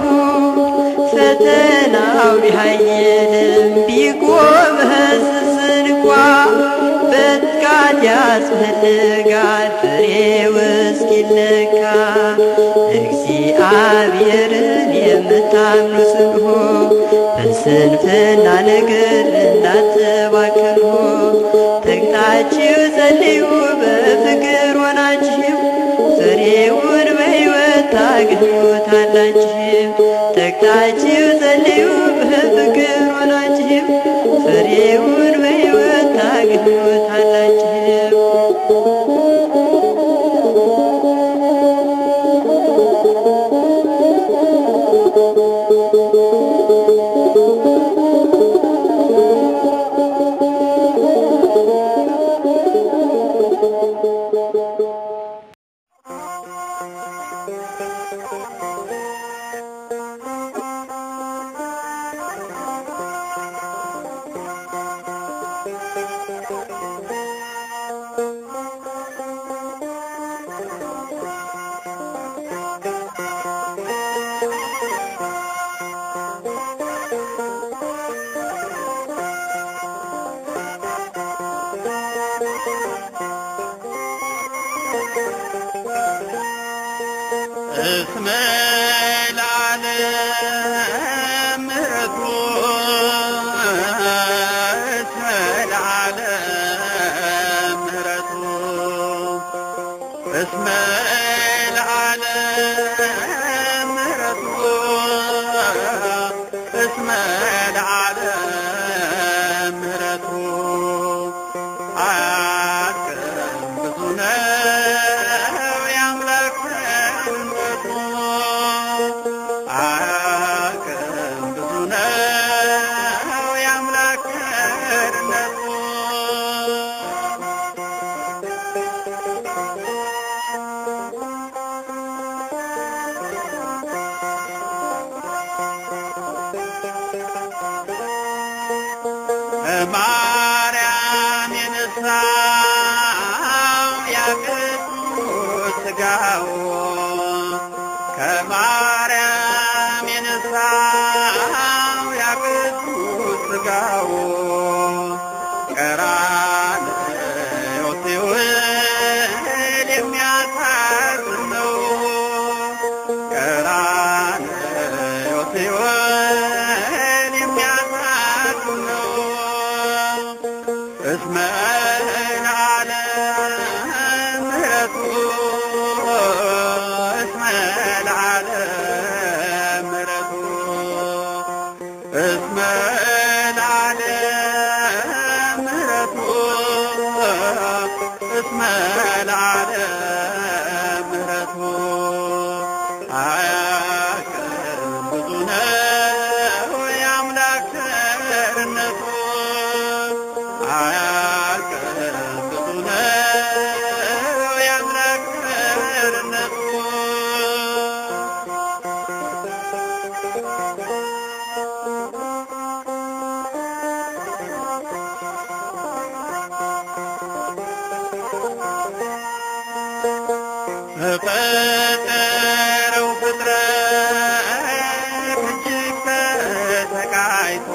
ፈተናው ቢኃይልም ቢጎበዝዝ እንኳ በትጋት ያስፈልጋል ፍሬው እስኪለካ እግዚአብሔርን የምታምኑ ጽንሑ በስንፍና ነገር እንዳትባክኑ ተግታችሁ ጸልዩ በፍቅር ሆናችሁ ፍሬውን በሕይወት ታገኙታላችሁ። ተግታችሁ ጸልዩ በፍቅር ሆናችሁ ፍሬውን በሕይወት ታገኙታላችሁ። እስመ ለዓለም ምሕረቱ እስመ ለዓለም ምሕረቱ እስመ ለዓለም ምሕረቱ እስመ ለዓለም ምሕረቱ አያልቅም ብዙ ነው የአምላክ ቸርነቱ አያልቅም ብዙ ነው የአምላክ ቸርነቱ ማርያም የነሳው ያቅዱስ ሥጋው ከማርያም የነሳው ያቅዱስ ሥጋው ቀራንዮ ሲውል የሚያሳዝን ነው። ቀራንዮ ሲውል የሚያሳዝን ነው። እስመ ለዓለም ምሕረቱ እስመ ለዓለም ምሕረቱ እስመ ለዓለም ምሕረቱ እስመ ለዓለም ምሕረቱ አያልቅም ብዙ ነው የአምላክ ቸርነቱ አያልቅም ብዙ ነው የአምላክ ቸርነቱ በፈጠረው ፍጥረት እጅግ ተሰቃይቶ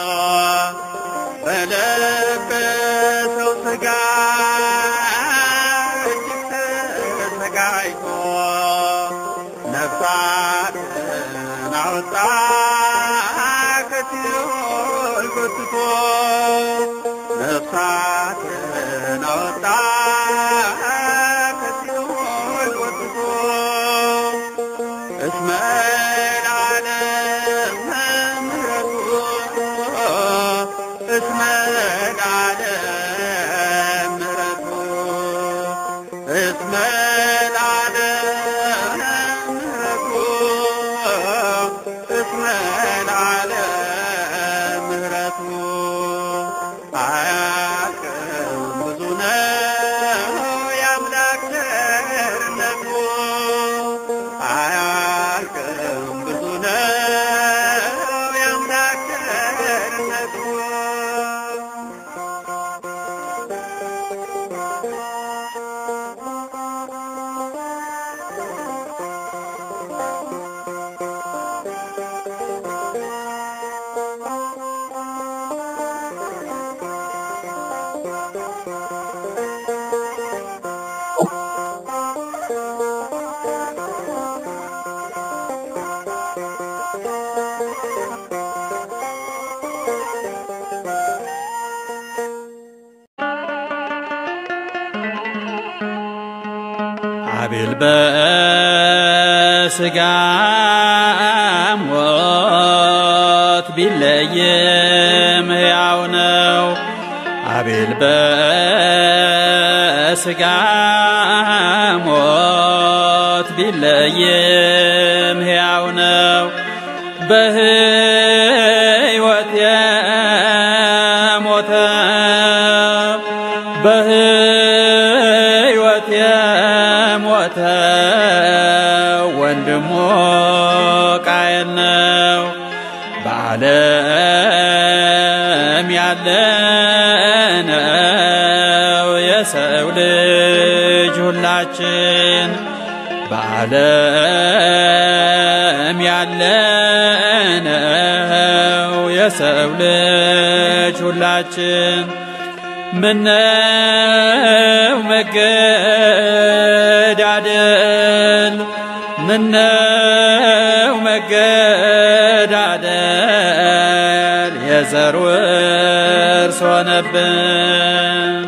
በለበሰው ሥጋ እጅግ ተሰቃይቶ ነፍሳትን አወጣ ከሲኦል ጎትቶ ነፍሳትን አወጣ ከሲኦል ጎትቶ እስመ ለዓለም ምሕረቱ እስመ አቤል በስጋ ሞት ቢለይም ሕያው ነው። አቤል በስጋ ሞት ቢለይም ሕያው ነው። በሕይወት የሞተ በሕይወት የሞተ ወንድሞ ቃየል ነው። በዓለም ያለነው የሰው ልጅ ሁላችን በዓለም ያለነው የሰው ልጅ ሁላችን ምነው መገዳደል ምነው መገዳደል የዘር ውርስ ሆነብን።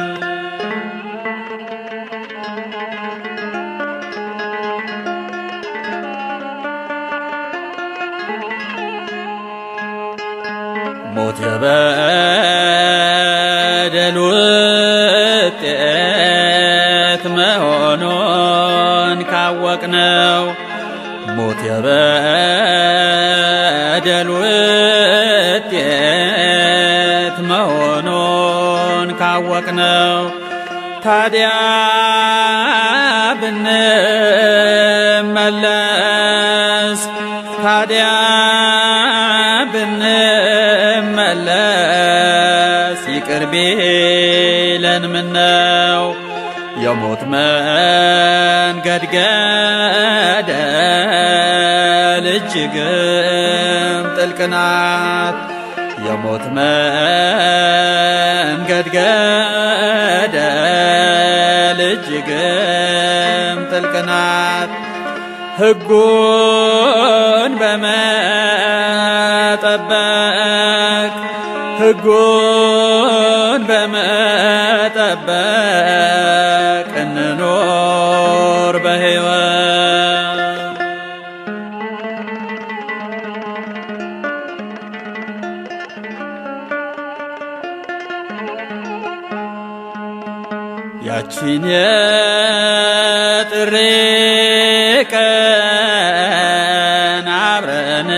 ሞት የበደል ውጤት መሆኑን ካወቅነው ሞት የበደል ውጤት መሆኑን ካወቅነው ታዲያ ብንመለስ ታዲያ ብንመለስ ይቅር ቢለን ምነው የሞት መንገድ ገደል እጅግም ጥልቅ ናት። የሞት መንገድ ገደል እጅግም ጥልቅ ናት። ሕጉን በመጠበቅ ሕጉን በመጠበቅ እንኖር በሕይወት ያቺን የጥሪ ቀን አብረን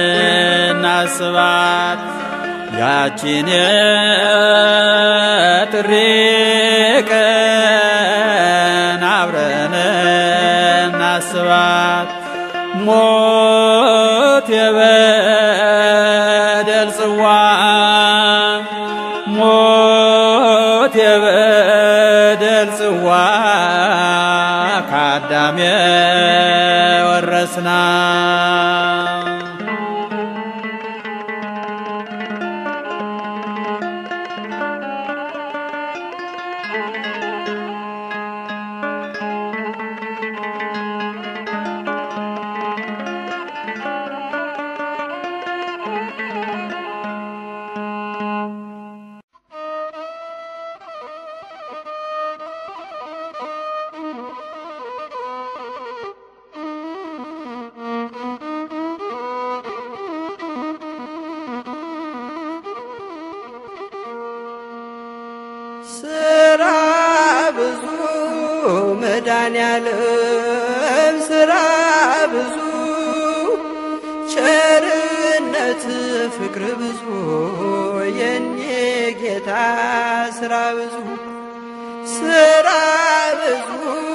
እናስባት ያቺን የጥሪ ቀን አብረን እናስባት ሞት የበደል ጽዋ ሞት የበደል ጽዋ ከአዳም የወረስና ስራ ብዙ መድኃኔዓለም ስራ ብዙ ቸርነት ፍቅር ብዙ የኔ ጌታ ስራ ብዙ ስራ ብዙ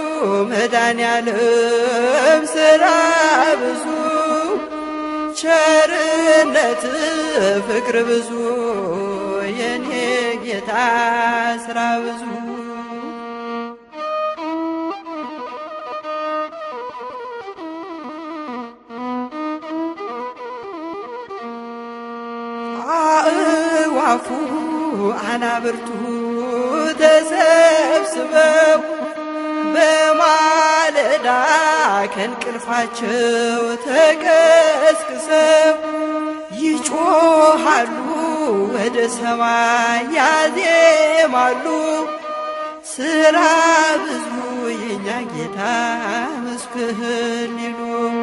መድኃኔዓለም ስራ ብዙ ቸርነት ፍቅር ብዙ የኔ ጌታ ስራ ብዙ አእዋፉ አናብርቱ ተሰብስበው በማለዳ ከእንቅልፋቸው ተቀስቅሰው ይጮሃሉ ወደ ሰማይ ያዜማሉ ስራ ብዙ የኛ ጌታ መስክህን ሊሉ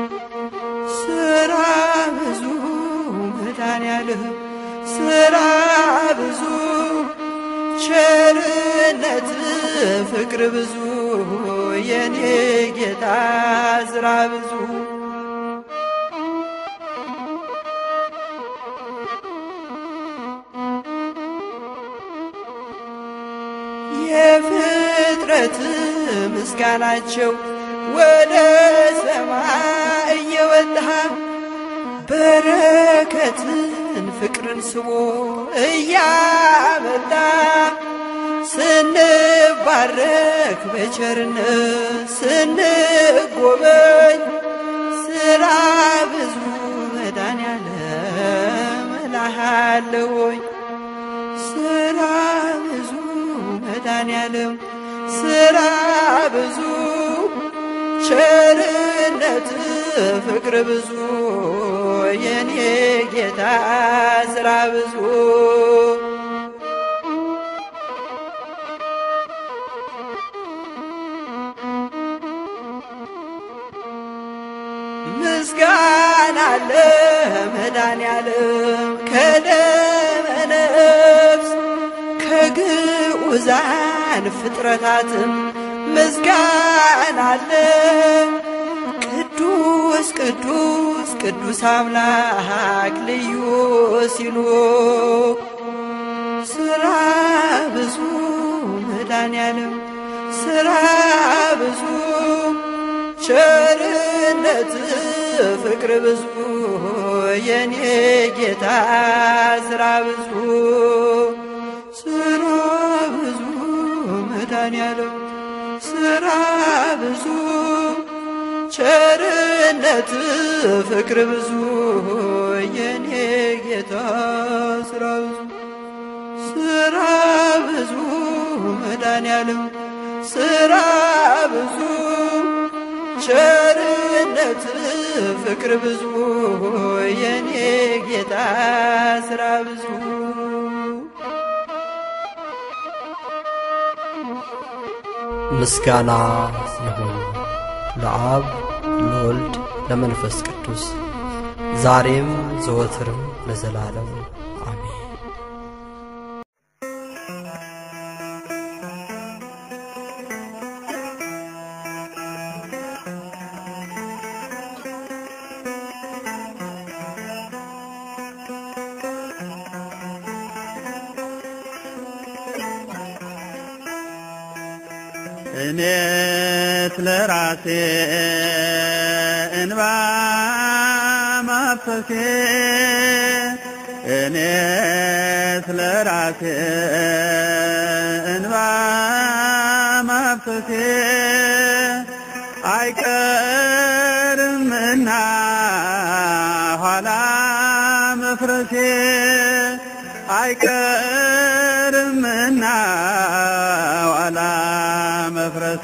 ስራ ብዙ መድኃኔዓለም ስራ ብዙ ቸርነት ፍቅር ብዙ የኔ ጌታ ስራ ብዙ የፍጥረት ምስጋናቸው ወደ ሰማይ እየወጣ በረከትን ፍቅርን ስቦ እያመጣ ስንባረክ በቸርነት ስንጎበኝ ስራ ብዙ መድኃኔዓለም እልሃለሁኝ ስራ ብዙ መድኃኔዓለም ስራ ብዙ ቸርነት ፍቅር ብዙ የኔ ጌታ ስራ ብዙ ምስጋና አለ መድኃኔዓለም ከደመ ነፍስ ከግዑዛን ፍጥረታትም ምስጋና አለ ቅዱስ ቅዱስ ቅዱስ አምላክ ልዩ ሲሉ ስራ ብዙ መድኃኔዓለም ስራ ብዙ ቸርነት ፍቅር ብዙ የኔ ጌታ ስራ ብዙ ስራ ብዙ መድኃኔዓለም ስራ ብዙ ቸርነት ፍቅር ብዙ የኔ ጌታ ስራ ብዙ ስራ ብዙ መድኃኔዓለም ስራ ብዙ ቸርነት ፍቅር ብዙ የኔ ጌታ ስራ ብዙ ምስጋና ይሁን ለአብ ለወልድ ለመንፈስ ቅዱስ ዛሬም ዘወትርም ለዘላለም አሜን። እኔ ስለ ራሴ እንባ ማፍሰሴ እኔ ስለ ራሴ እንባ ማፍሰሴ አይቀርምና ኋላ መፍረሴ አይቀርምና ኋላ መፍረሴ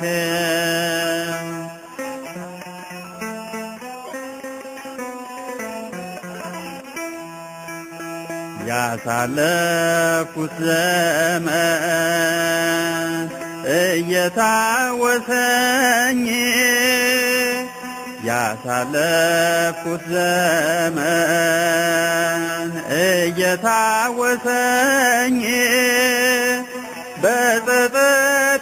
ያሳለፍኩት ዘመን እየታወሰኝ ያሳለፍኩት ዘመን እየታወሰኝ በጸጸት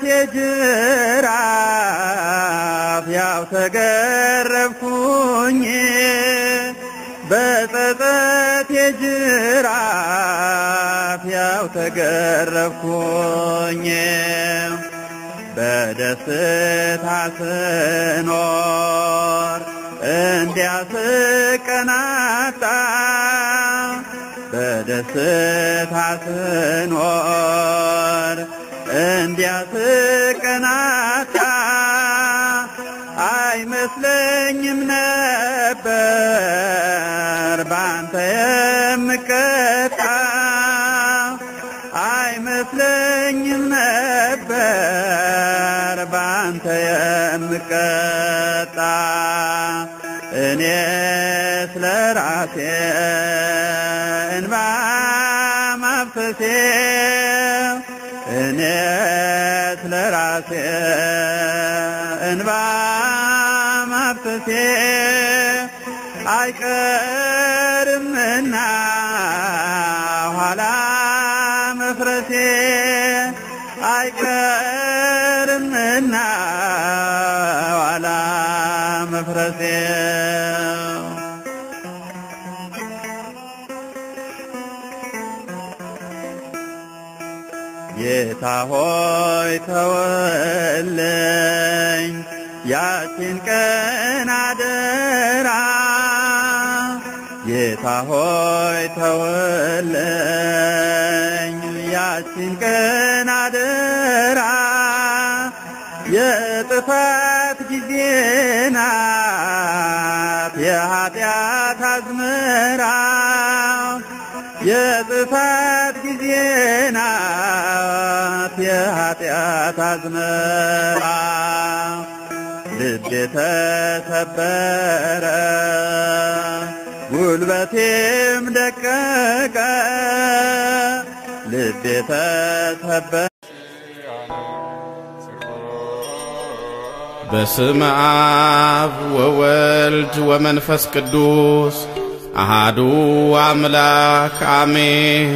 የጅራፍ ያው ተገረፍኩኝ በጸጸት የጅራፍ ያው ተገረፍኩኝ በደስታ ስኖር እንዲያስቀናጣ በደስታ ስኖር እንዲያስቀናጣ አይመስለኝም ነበር ባንተ የምቀጣ አይመስለኝም ነበር ባንተ የምቀጣ እኔ ስለ ራሴ እንባ ማፍሰሴ እኔ ስለ ራሴ እንባ ማፍሰሴ አይቀርምና ኋላ መፍረሴ አይቀርምና ኋላ መፍረሴ ጌታ ሆይ ተወለኝ ያችን ቀን አደራ ጌታ ሆይ ተወለኝ ያችን ቀን አደራ የጥፋት ጊዜ ናት የኃጢአት አዝመራ የጥፋት ጊዜ ናት የኃጢአት አዝመራ ልቤ ተሰበረ ጉልበቴም ደቀቀ ልቤ ተሰበረ በስመ አብ ወወልድ ወመንፈስ ቅዱስ አሃዱ አምላክ አሜን።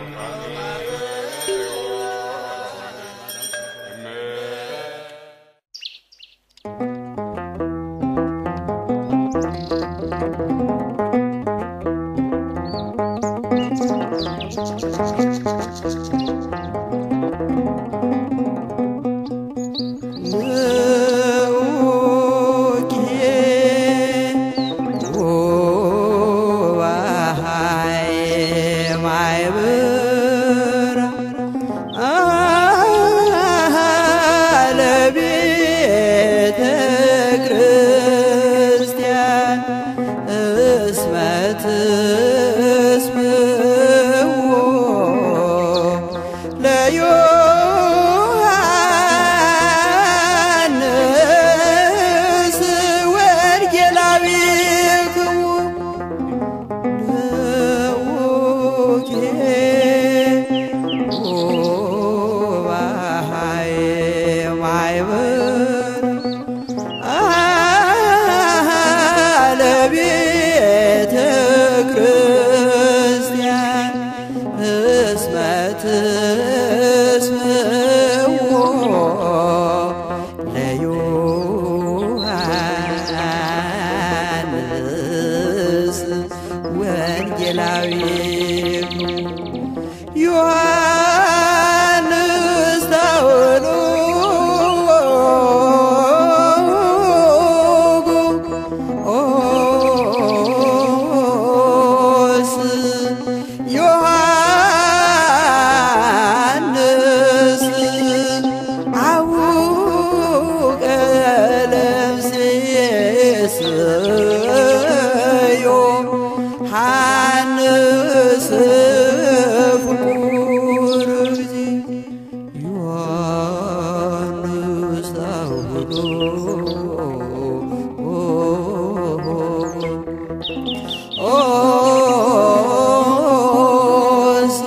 ለዮሐንስ ወንጌላዊ ክቡር ለውኬ ወባሃይ ማይበር ለቤተ ክርስቲያን እስመ ትስምዖ ለዮሐንስ ወንጌላዊ ዮሐንስ ታውሎስ ዮሐንስ አቡቀ ለምሴስዮ ሐንስ ፍቁር እግዚ ዮሐንስ ኦስ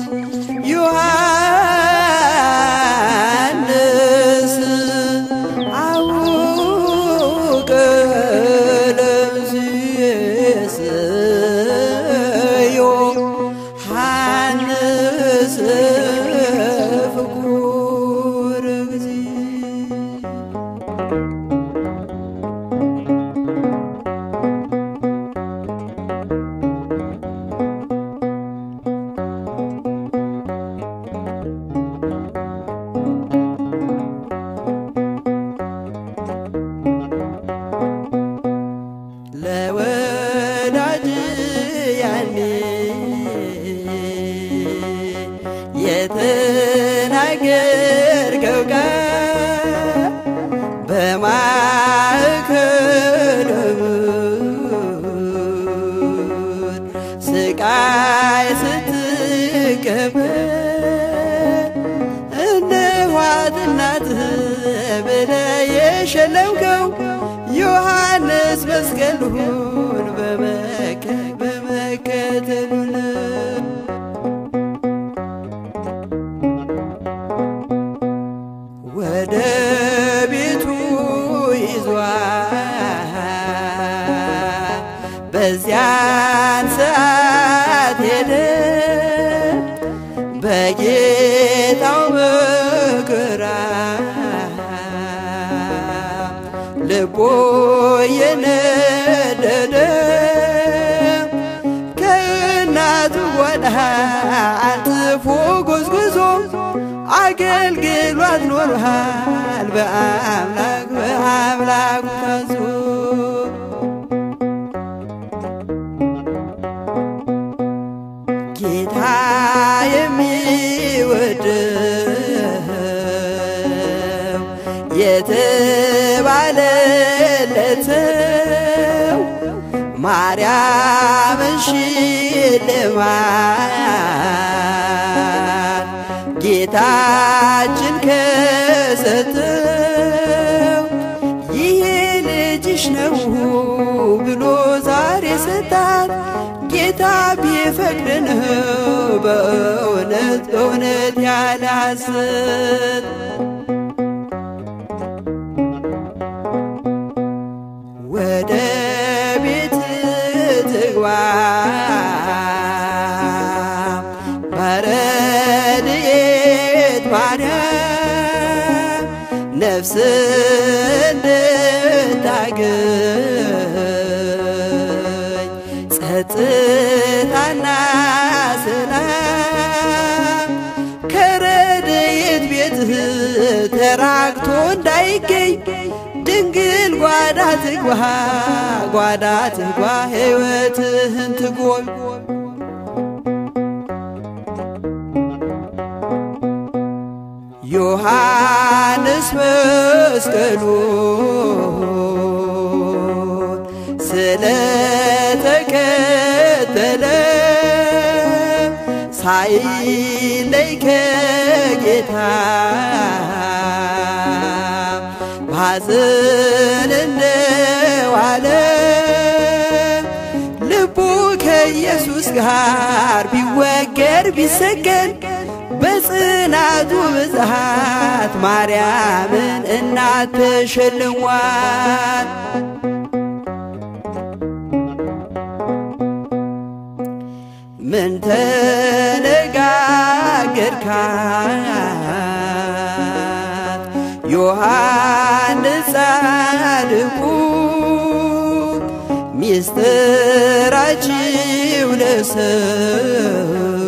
ዮሐንስ አቡቀ ለምሴስዮ ሐንስ ፍቁር እግዚ ለወዳጅ ያኔ የተናገርከው ቃል በማዕከለ ምድር ስቃይ ስትቀበል እነኋት እናትህ ብለህ የሸለምከው ዮሐንስ መስቀሉን በመከ በመከተሉ ነው። ወደ ቤቱ ይዟል። በዚያን ሰዓት ሄደ በጌታው መከራ ልቦ የነደደ ከእናቱ ጓዳ አልጥፎ ጎዝጉዞ አገልግሏት ኖሯል በአምላክ በአምላኩ ታዞ ጌታ የሚወደው የተባለለትው ማርያምን ሽልማት ጌታችን ከሰጠው ይሄ ልጅሽ ነው ብሎ ዛሬ ሰጣት። ጌታ ቢፈቅድ ነው በእውነት በእውነት ያለ ሐሰት ወደ ቤት ትግባ በረድኤት ማርያም ነፍስ እንድታገኝ ጸጥታና ሰላም ከረድኤት ቤትህ ተራቅቶ እንዳይገኝ ድንግል ጓዳ ትግባ ጓዳ ትግባ ሕይወትህን ትጎብ ዮሐንስ መስቀሉን ስለተከተለ ሳይለይ ከጌታ ባዘን እንደዋለ ልቡ ከኢየሱስ ጋር ቢወገር ቢሰገን በጽናቱ ብዛት ማርያምን እናት ተሸልሟል። ምን ተነጋገርካት ዮሐንስ ጻድቁ ሚስጥራችሁ ለሰው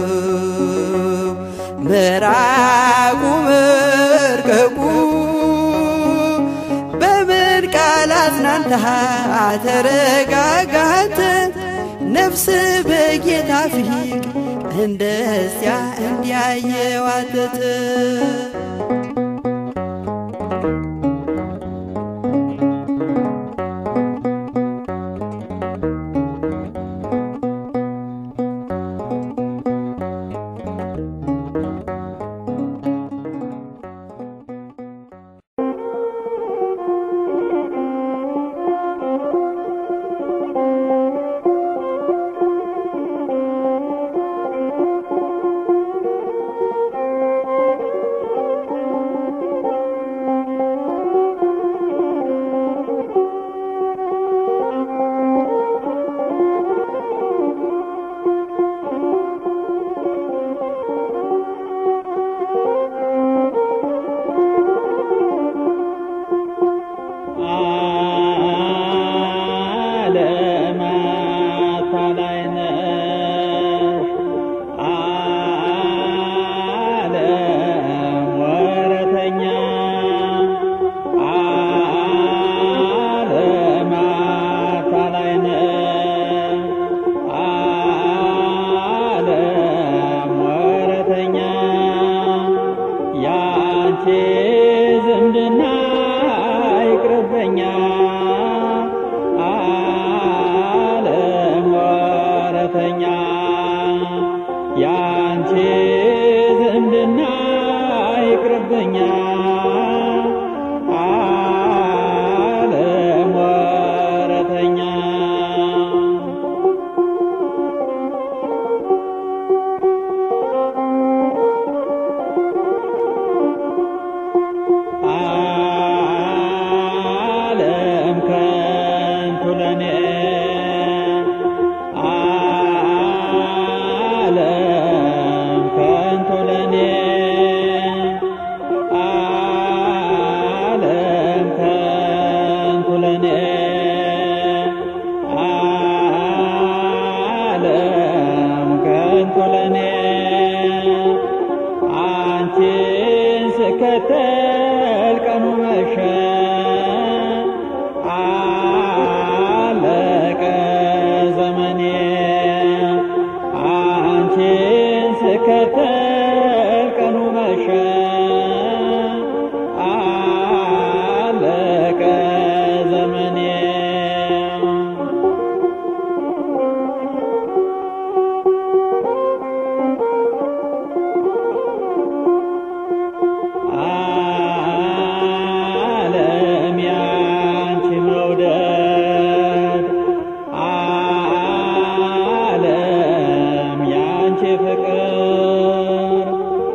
ምራቁ መርቀቁ በምን ቃል አጽናንታ ተረጋጋተ ነፍስ በጌታ ፊት እንደዚያ እንዲያየዋተተ አ ስከተል ቀኑ መሸ አለቀ ዘመኔ አንቺን ስከተል ቀኑ መሸ አለቀ ዘመኔ ዓለም ያንቺ መውደድ ዓለም ያንቺ ፍቅር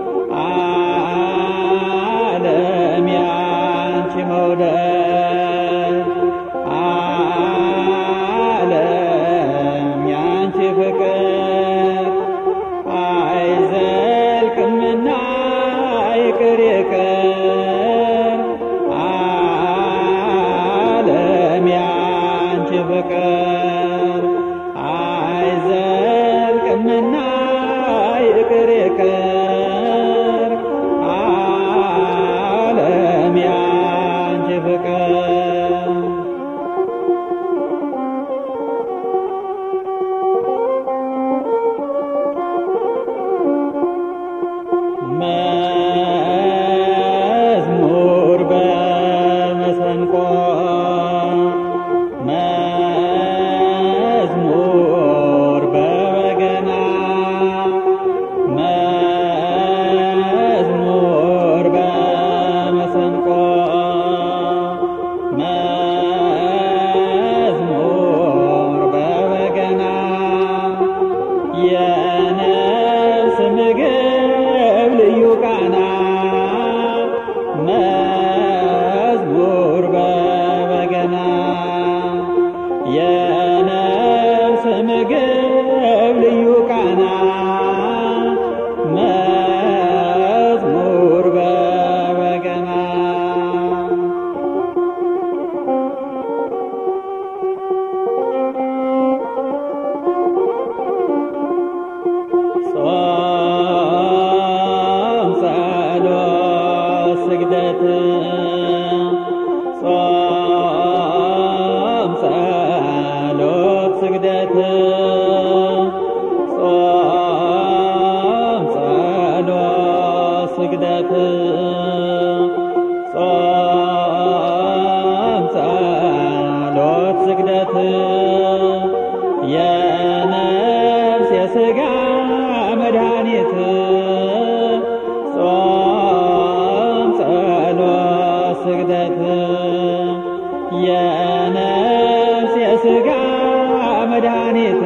ዓለም ያንቺ መውደድ ዓለም ያንቺ ፍቅር አይዘልቅምና ይቅር ይቅር ዓለም ያንቺ ፍቅር አይዘልቅምና ይቅር ይቅር ዓለም ያንቺ ፍቅር መዝሙር በመሰንቆ መዝሙር በበገና መዝሙር በመሰንቆ መዝሙር በበገና የነፍስ ምግብ ልዩ ቃና መዝሙር በበገና የነፍስ ምግብ ልዩ ቃና መዝሙር በበገና ጾም ጸሎት ስግደት ጾም ጸሎት ስግደት ጾም ጸሎት ስግደት ጾም ጸሎት ስግደት የነፍስ የሥጋ መድኃኒት ጾም ጸሎት ስግደት የነፍስ የሥጋ መድኃኒት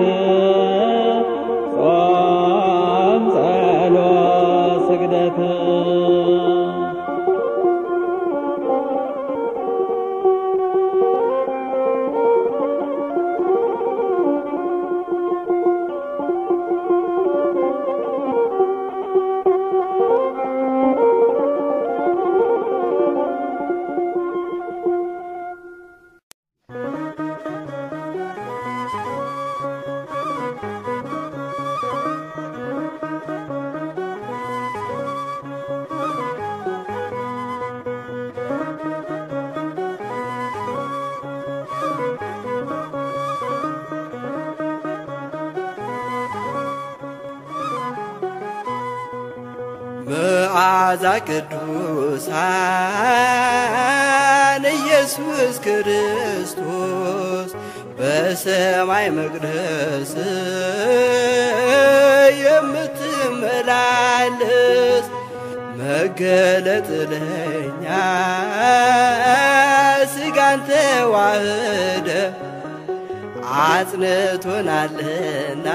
ጾም ጸሎት ስግደት መዓዛ ቅዱሳን ኢየሱስ ክርስቶስ በሰማይ መቅደስ የምትመላለስ መገለጥ ለኛ ስጋን ተዋህደ አጽንቶናልና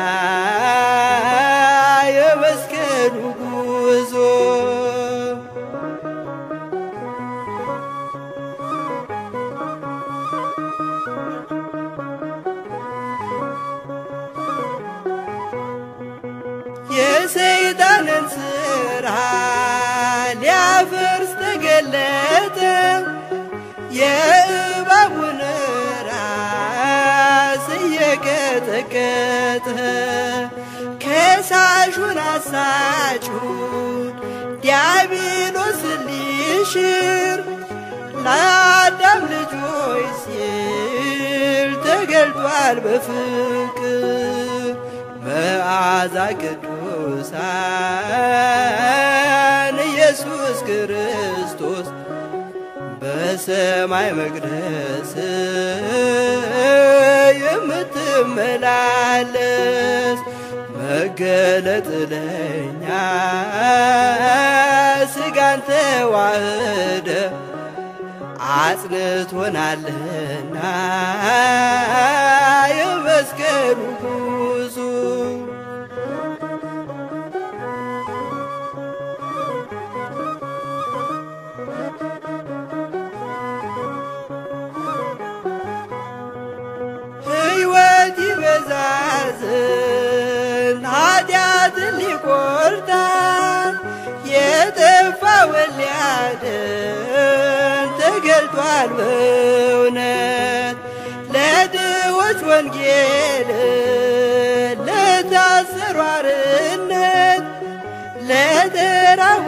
የመስቀሉ ጉዞ የሰይጣንን ስራ ሊያፈርስ ተገለጠ የእባቡን ራስ እየቀጠቀጠ ከሳሹን አሳጩን ዲያብሎስን ሊሽር ለአዳም ልጆች ሲል ተገልጧል በፍቅር መዓዛ ቅዱሳን ኢየሱስ ክርስቶስ በሰማይ መቅደስ የምትመላለስ መገለጥ ለኛ ስጋን ተዋህደ አጽንቶናልና የመስቀሉ ጉዞ ሕይወት ይበዛዝን ኃጢአትን ሊቆርጣን የጠፋውን ሊያድን ተገልጧል በእውነት ለድሆች ወንጌል ለታሰሩ አርነት ለተራቡ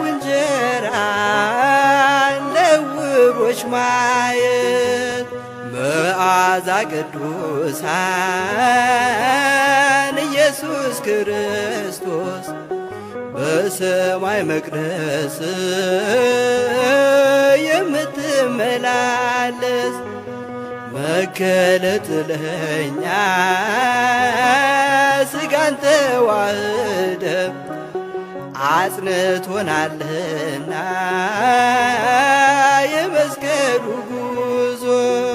እንጀራን ለዕውሮች ማየት መዓዛ ቅዱሳን ኢየሱስ ክርስቶስ በሰማይ መቅደስ የምትመላለስ መገለጥ ለኛ ስጋን ተዋህደ አጽንቶናልና የመስቀሉ ጉዞ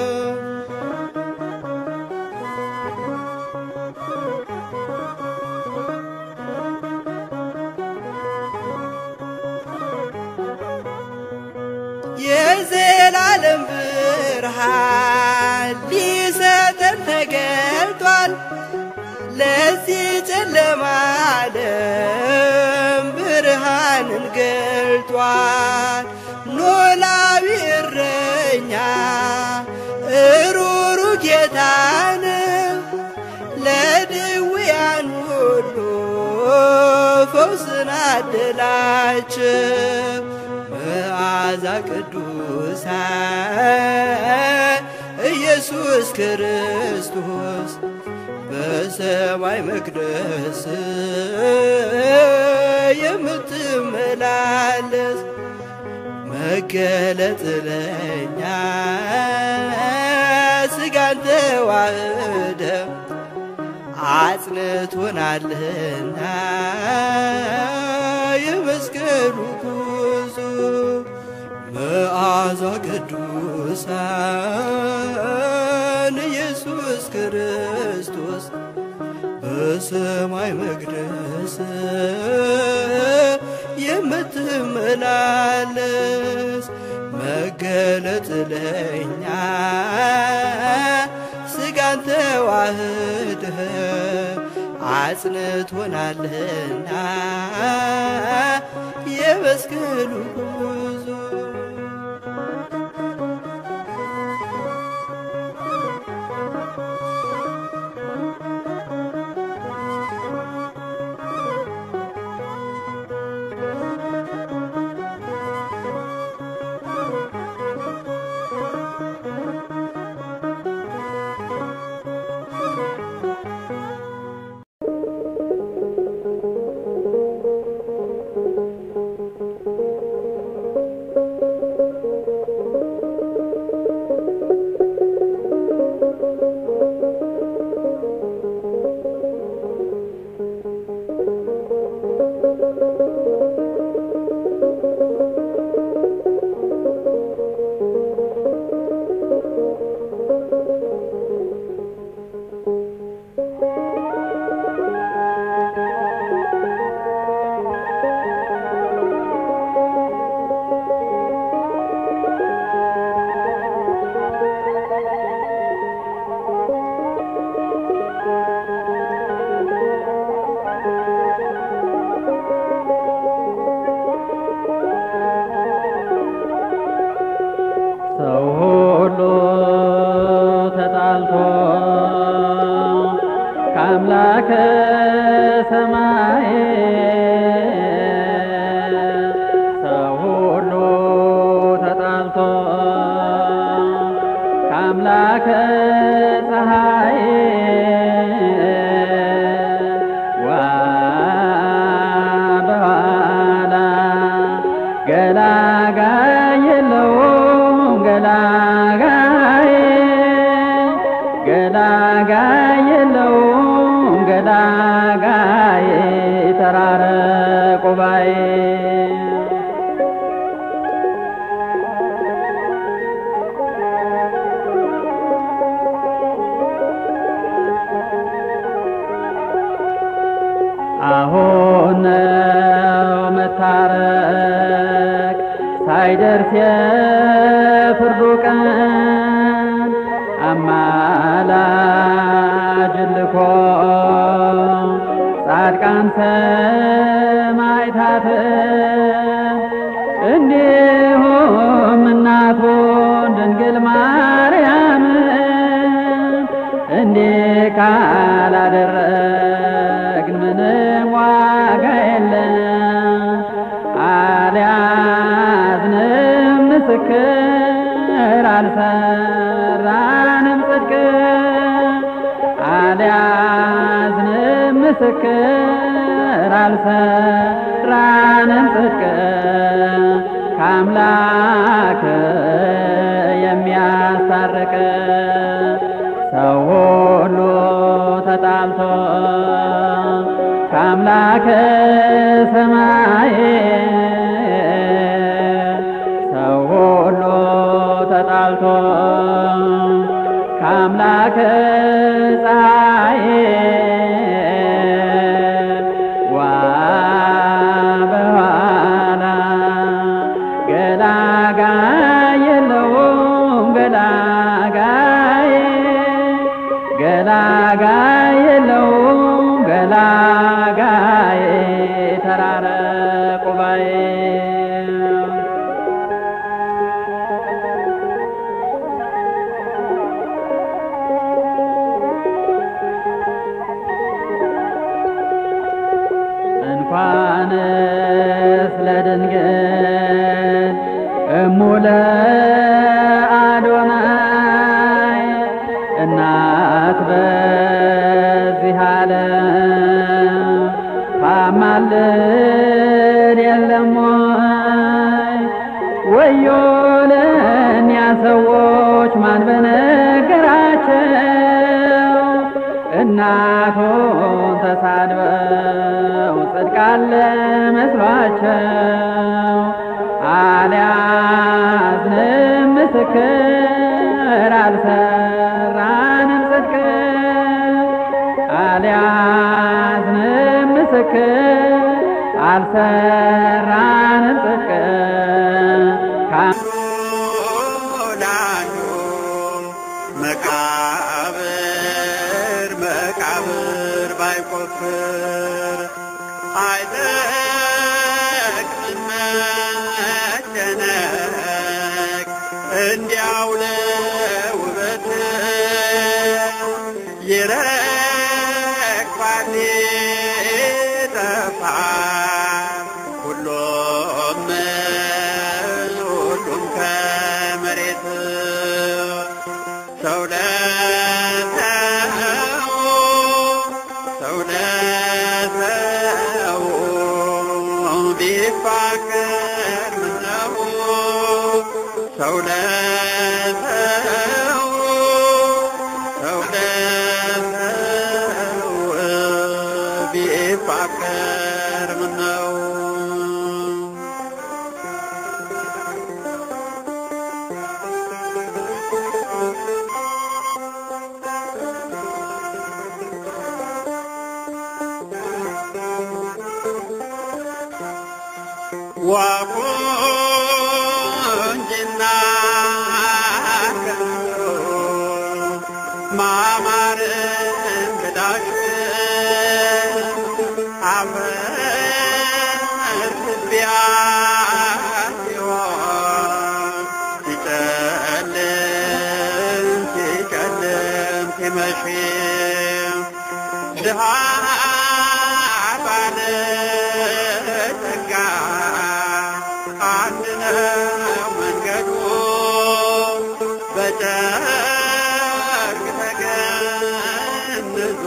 የዘላለም ብርሃን ሊሰጠን ተገልጧል። ለዚህ ጨለማ ዓለም ብርሃንን ገልጧል። ኖላዊ እረኛ እሩሩ ጌታን ለድውያን ሁሉ ፈውስን አደላቸው። መዓዛ ቅዱሳን ኢየሱስ ክርስቶስ በሰማይ መቅደስ የምትመላለስ መገለጥ ለኛ ስጋን ተዋህደ አጽንቶናልና የመስቀሉ ጉዞ መዓዛ ቅዱሳን ኢየሱስ ክርስቶስ በሰማይ መቅደስ የምትመላለስ መገለጥ ለኛ ስጋን ተዋህደ አጽንቶናልና የመስቀሉ ጉዞ ሰው ሁሉ ተጣልቶ ከአምላከ ሰማይ ሰው ሁሉ የለውም ገላጋይ ገላጋይ የለውም ገላጋይ ተራረቁ ባይ አሁን ነው መታረቅ ሳይደርስ የፍርዱ ቀን አማላጅ ልኮ ጻድቃን ሰማዕታት እንዲሁም እናቱን ድንግል ማርያም እንዲህ ካላደረግን ምንም ዋጋ የለም። አልያዝንም ምስክር አልሰራንም ጽድቅ አልያዝንም ምስክር አልሰራንም ጽድቅ ከአምላክ የሚያስታርቅ ሰው ሁሉ ተጣልቶ ከአምላከ ሰማይ ሰው ሁሉ ተጣልቶ ከአምላከ ፀሐይ ዋ በኋላ ገላጋይ የለውም ገላጋይ ገላጋይ የለውም ገላጋይ ተራረቁ ባይ እንኳንስ ለድንግል እሙለ አዶናይ እናት በዚህ ዓለም ታማልድ የለም ወይ? ወዮ ለእኛ ሰዎች ማን በነገራቸው እናቱን ተሳድበው ጽድቃለ መስሏቸው አልያዝንም ምስክር አልሰራንም ጽድቅ አልያዝንም ምስክር አልሰራንም ጽድቅ ላዩ መቃብር መቃብር ባይቆፍር አይጠቅምም መጨነቅ እንዲያው ለውበት ይረግፋል ይጠፋል ሁሉም ሁሉም ከመሬት ሰው ለሰው ሰው ለሰው ቢፋቀር ምነው ሰው ለሰው ሰው ለሰው ቢፋቀር ምነው ዋቁንጅና ከንቱ ማማር እንግዳሽ አፈር ትቢያ ሲሆን ሲጨልም ሲጨልም ሲመሽ ድሃ ባለ ጸጋ አንድ ነው መንገዱ በጨርቅ ተገንዞ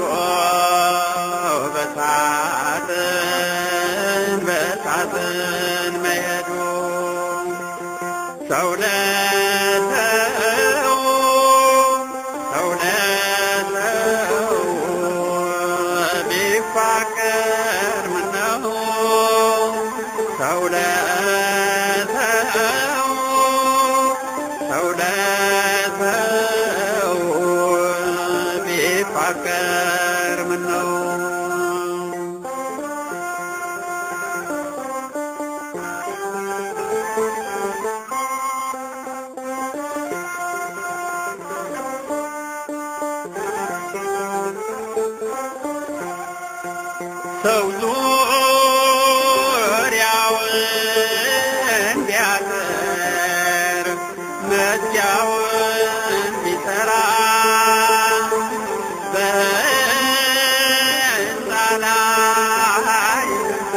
በሳጥን በሳጥን መሄዱ ሰው ለሰው ሰው ለሰው ቢፋቀር ምነው ሰው ለሰው ሰው ለሰው ቢፋቀር ምነው ሰው ዙሪያውን ቢያጥር መዝጊያውን ቢሰራ በሕንፃ ላይ ሕንፃ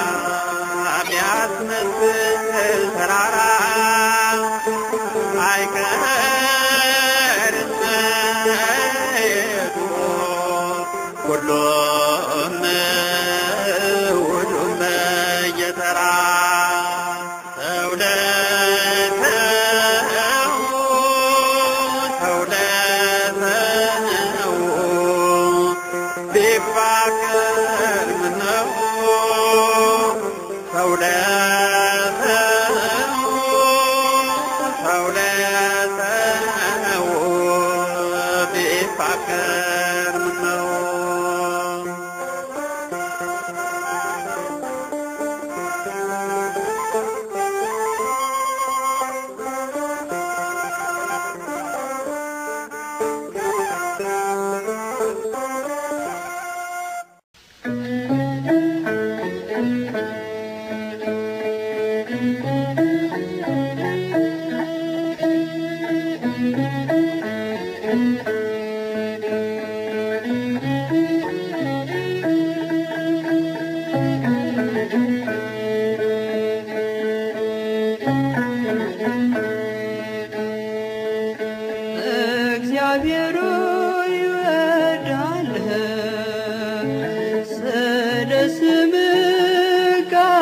ቢያስመስል ተራራ አይቀርም መሄዱ ሁሉም ሁሉም እየተራ ሰው ለሰው ሰው ለሰው ቢፋቀር ምነው ሰው ለሰው ሰው ለሰው ቢፋቀር ምነው እግዚአብሔር ይወዳል ስለ ስምህ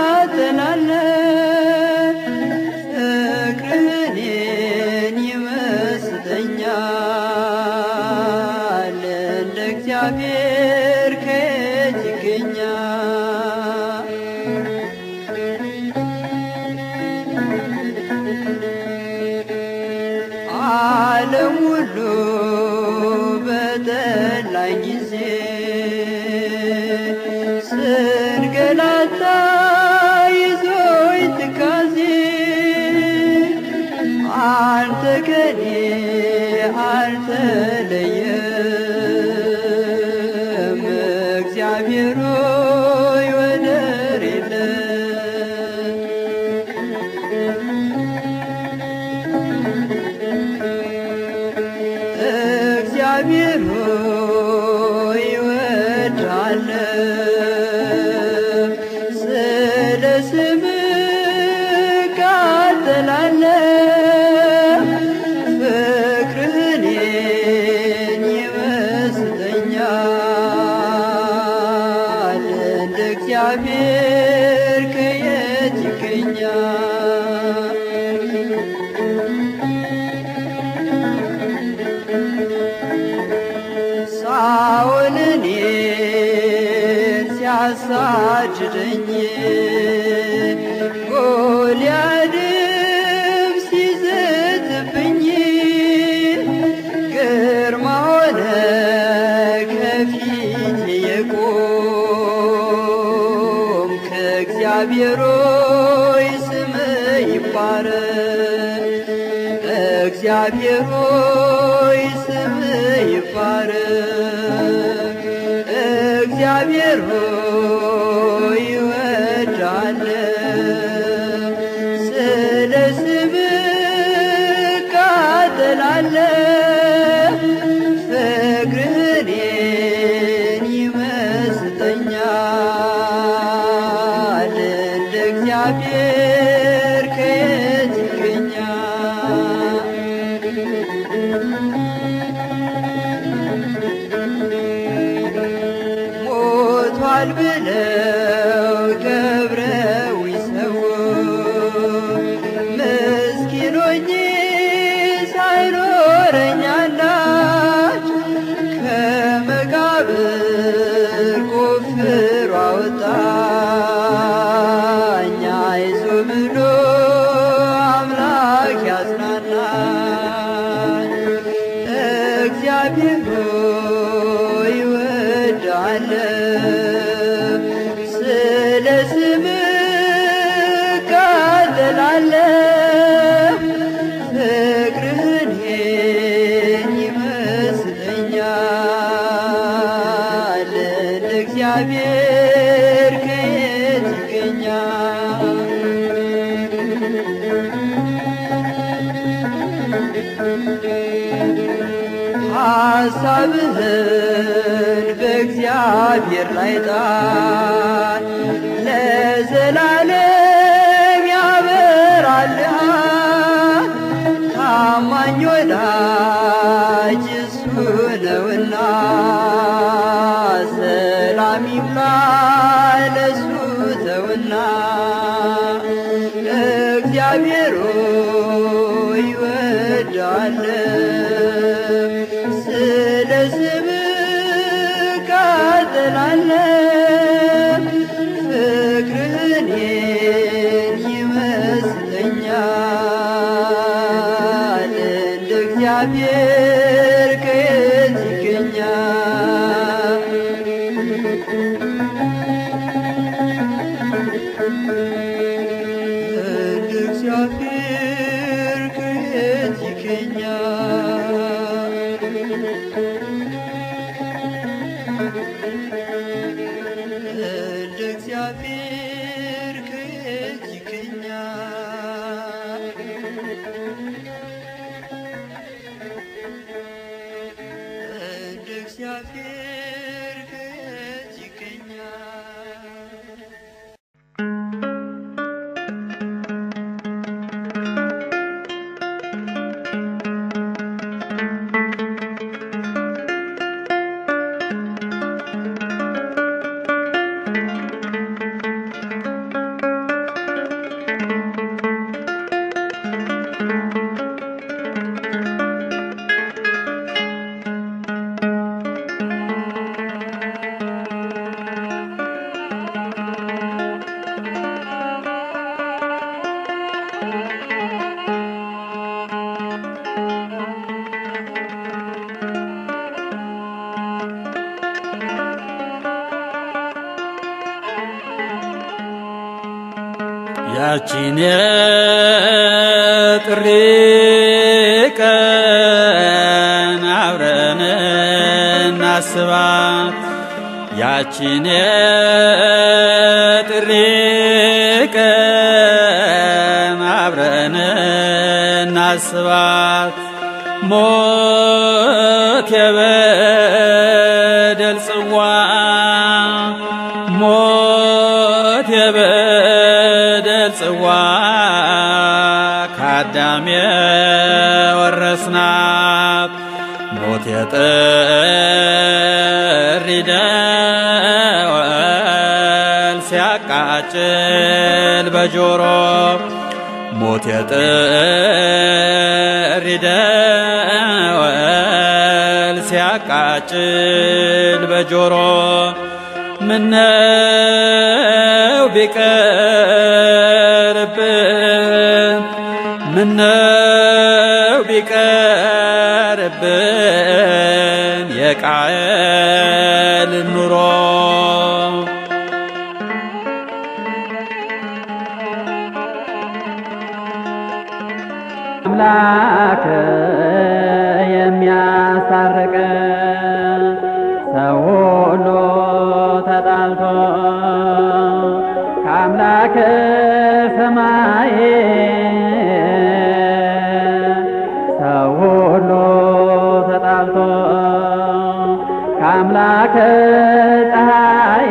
ቃጠላለሁ ፍቅርህን ይመስጠኛል እንደ እግዚአብሔር ከየት ይገኛል ዓለም ሁሉ በጠላኝ ጊዜ ስንገላታ ይዞኝ ትካዜ አንተ ከኔ አልተለየም እግዚአብሔር ሆይ ወደር የለም እግዚአብሔር ሆይ እወድሃለሁ ስለ ስምህ ቃጠላለሁ ፍቅርህን ይመስጠኛል እንደ እግዚአብሔር ከየት ይገኛል ሳኦል እኔን ሲያሳድደኝ ጎልያድም ሲዘትብኝ ግርማ ሆነ ከፊቴ የቆም ከእግዚአብሔር ሆይ ስምህ ይባረክ እግዚአብሔር ሆይ ስምህ ይባረክ እግዚአብሔር ሆይ እወድሃለሁ ስለ ስምህ ቃጠላለሁ ፍቅርህን ይመስጠኛል እንደ እግዚአብሔር ከየት ይገኛል ሞቷል እግዚአብሔር ሆይ እወድሃለሁ፣ ስለ ስምህ እቃጠላለሁ። ፍቅርህን ይመስለኛል እንደ እግዚአብሔር ከየት ይገኛል? ሐሳብህን በእግዚአብሔር ላይ ጣል፣ ለዘላለም ያበራልሃል። ታማኝ ወዳጅ እሱ ነውና ሰላም ይብላ ለሱ ተውና እግዚአብሔር ሆይ እወድሃለሁ፣ ስለ ስምህ እቃጠላለሁ። ፍቅርህን ይመስለኛል እንደ እግዚአብሔር ከየት ይገኛል? እንደ እግዚአብሔር ከየት ይገኛል? እንደ እግዚአብሔር ከየት ይገኛል? እንደ እግዚአብሔር ከየት ይገኛል? ያቺን የጥሪ ቀን አብረን እናስባት ያቺን የጥሪ ቀን አብረን እናስባት ሞት የበደል ጽዋ ሞት የበደል ጽዋ ከአዳም የወረስናት ሞት የጥሪ ደወል ሲያቃጭል በጆሮ ሞት የጥሪ ደወል ሲያቃጭል በጆሮ ምነው ቢቀርብን ምነው ቢቀርብን የቃየል ኑሮ አምላክ የሚያስታርቅ ሰው ሁሉ ተጣልቶ ከአምላክ ሰማይ ሰው ሁሉ ተጣልቶ ከአምላክ ፀሐይ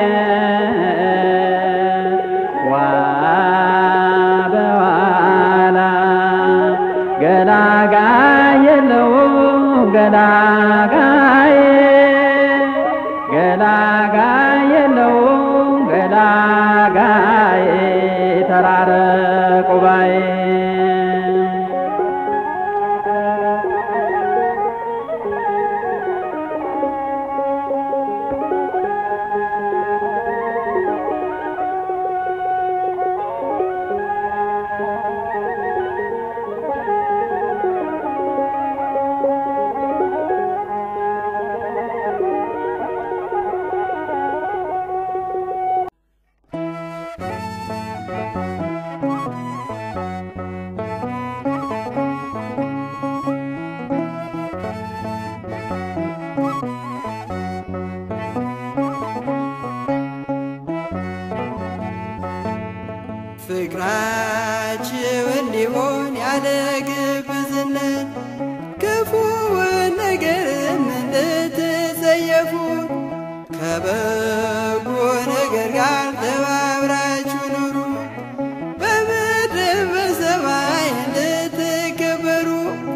ዋ በኋላ ገላጋይ የለው ገላጋይ ገላጋይ የለው ገላጋይ ተራረቁ ባይ ከበጎ ነገር ጋር ተባብራችሁ ኑሩ በምድር በሰማይ እንድትከበሩ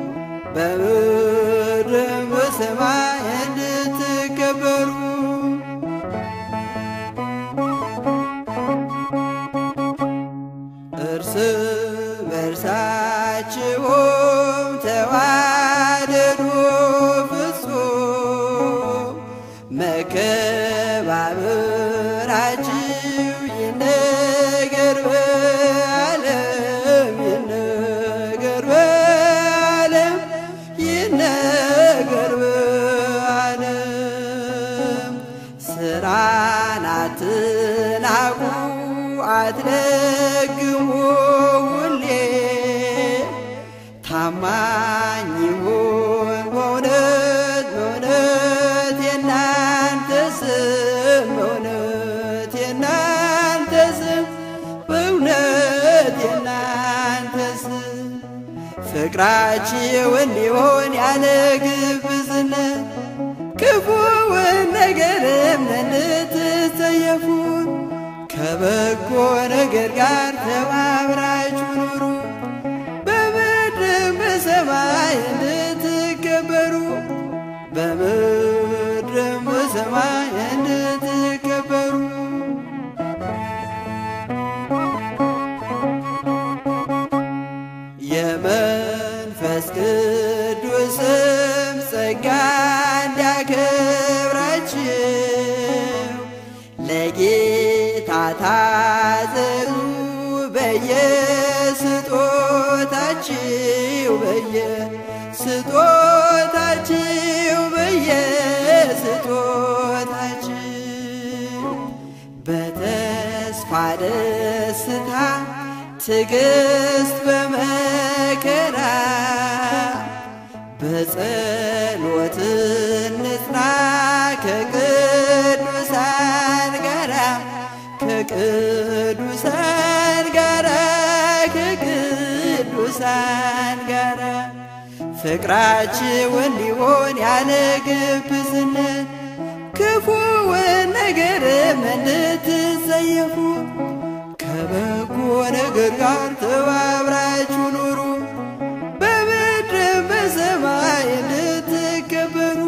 በምድር በሰማይ እንድትከበሩ እርስ በርሳችሁም ተዋደዱ ፍጹም መከባበራችሁ ይነገር በዓለም ይነገር በዓለም ይነገር በዓለም ስራን አትናቁ አትለግሙ ሁሌ ታማኝ ይሁን በእውነት በእውነት የናንተ ስም በእውነት የናንተ ስም በእውነት የናንተ ስም ፍቅራችሁ እንዲሆን ያለ ግብዝነት ክፉውን ነገርም እንድትጸየፉን ከበጎ ነገር ጋር ተባብራችሁ ኑሩ በምድርም በሰማይ እንድትከበሩ በምድርም በሰማይ እንድትከበሩ የመንፈስ ቅዱስም ጸጋ እንዲያከብራችሁ ለጌታ ታዘዙ በየስጦታችሁ በየስጦታችሁ በየስጦታችሁ በተስፋ ደስታ ትዕግስት በመከራ በጸሎት እንጽና ከቅዱሳን ጋራ ከቅዱሳን ጋራ ከቅዱሳን ጋራ ፍቅራችሁ እንዲሆን ያለ ግብዝነት ክፉውን ነገርም እንድትጸየፉ ከበጎ ነገር ጋር ተባብራችሁ ኑሩ በምድርም በሰማይ እንድትከበሩ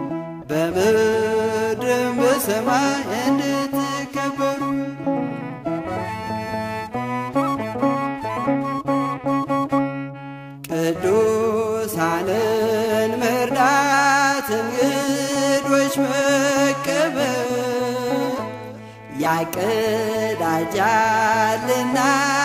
በምድርም በሰማይ እንድትከበሩ ቅዱሳንን መርዳት እንግዶች መቀበል ያቀዳጃልና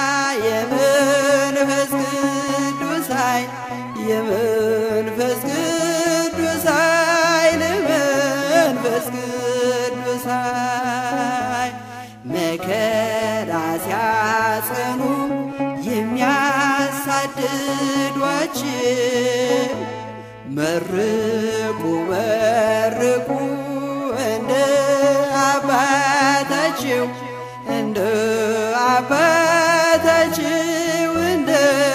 የመንፈስ ቅዱስ ኃይል የመንፈስ ቅዱስ ኃይል መንፈስ ቅዱስ ኃይል መከራ ሲያጸኑ የሚያሳድዷችን መርቁ መርቁ እንደ አባታችሁ እንደ አባታችሁ እንደ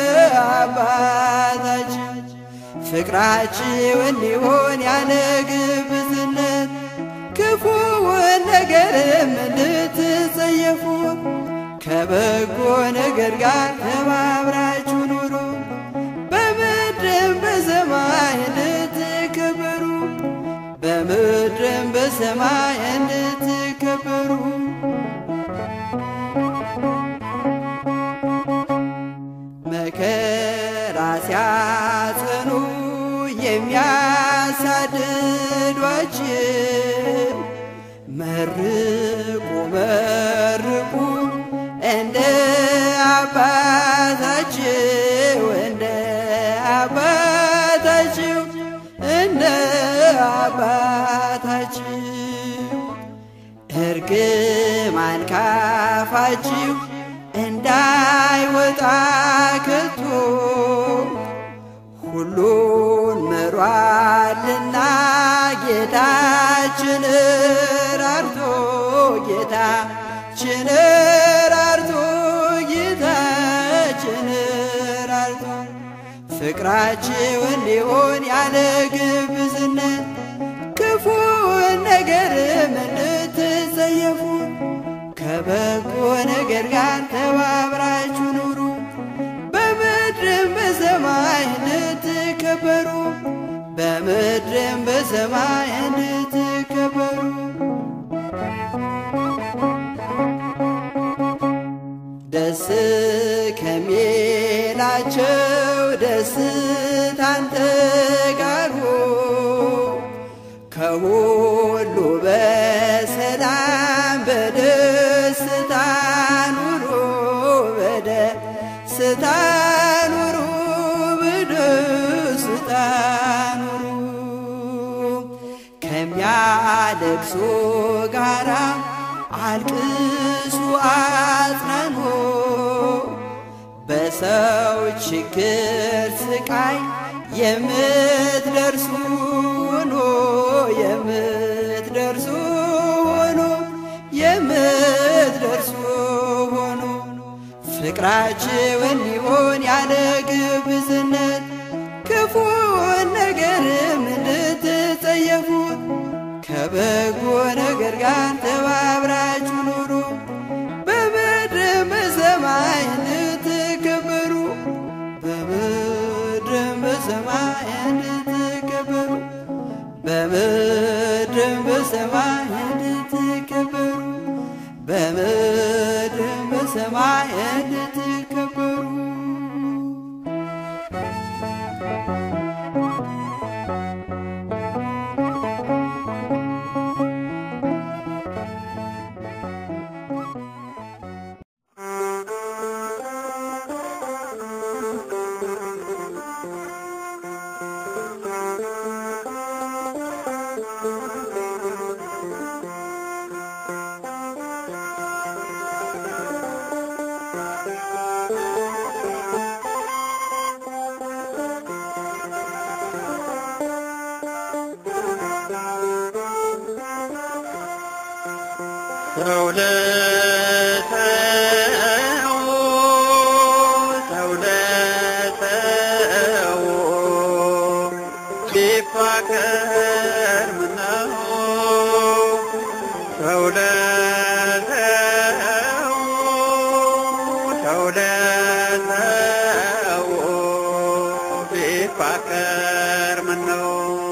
አባታችሁ ፍቅራችሁ እንዲሆን ያለ ግብዝነት ክፉውን ነገርም እንድትጸየፉ ከበጎ ነገር ጋር ተባብራችሁ ኑሩ በምድርም በሰማይ እንድትከበሩ በምድርም በሰማይ እንድትከበሩ መከራ ሲያጸኑ የሚያሳድዷችን መርቁ መርቁ እንደ አባታችሁ እንደ አባታችሁ እንደ አባታችሁ እርግማን ካፋችሁ እንዳይወጣ ከቶ ሁሉን ምሯልና ጌታችን ራርቶ ጌታችን ራርቶ ጌታችን ራርቶ ፍቅራችሁ እንዲሆን ያለ ግብዝነት ክፉን ነገርም እንድ ከበጎ ነገር ጋር ተባብራችሁ ኑሩ በምድርም በሰማይ እንድትከበሩ በምድርም በሰማይ እንድትከበሩ ደስ ከሚላቸው ደስታን ተጋሩ ከሁሉ በሰላም በደስታ ኑሩ በደስታ ኑሩ በደስታ ኑሩ ከሚያለቅሱ ጋራ አልቅሱ አጽናኑ በሰው ችግር ስቃይ የምትደርሱ ሁኑ የምትደርሱ ሁኑ የምትደርሱ ሁኑ ፍቅራችሁ እንዲሆን ያለ ግብዝነት ክፉን ነገርም እንድትጸየፉት ከበጎ ነገር ጋር ተባብራችሁ ኑሩ በምድርም በሰማይ እንድትከበሩ በምድርም በሰማይ እንድትከበሩ በምድርም በሰማይ እንድትከበሩ በምድርም በሰማይ እንድትከበሩ ሰው ለሰው ሰው ለሰው ቢፋቀር ምነው ሰው ለሰው ሰው ለሰው ቢፋቀር ምነው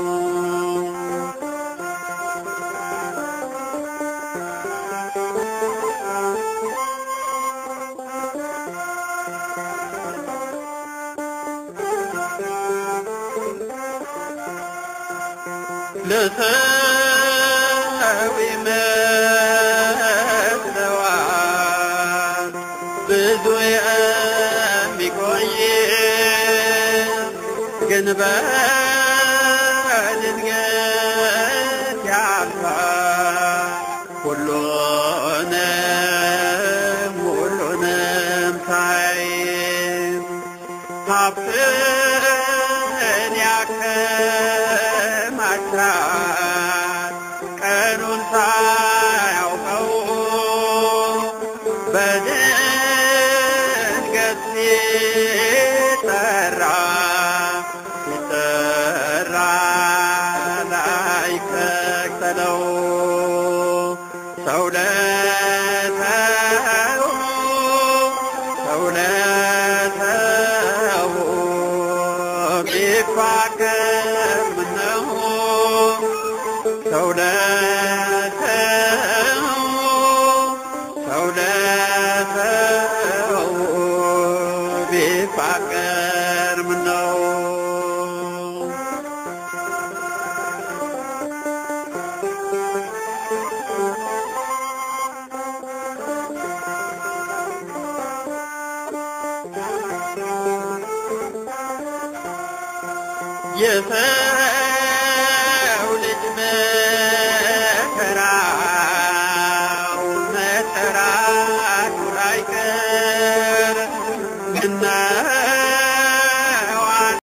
ለሰው ይመስለዋል ብዙ የሚቆይ ግን በድንገት ያልፋል ሁሉንም ሁሉንም ሳይ ሀብትን ያከማቻል ቀኑን ሳያውቀው በድንገት ሲጠራ ሲጠራ ላይከተለው ሰው ለሰው ሰው ለሰው ቢፋቀር ምነው ሰው ለሰው ሰው ለሰው ቢፋቀር ምነው የሰው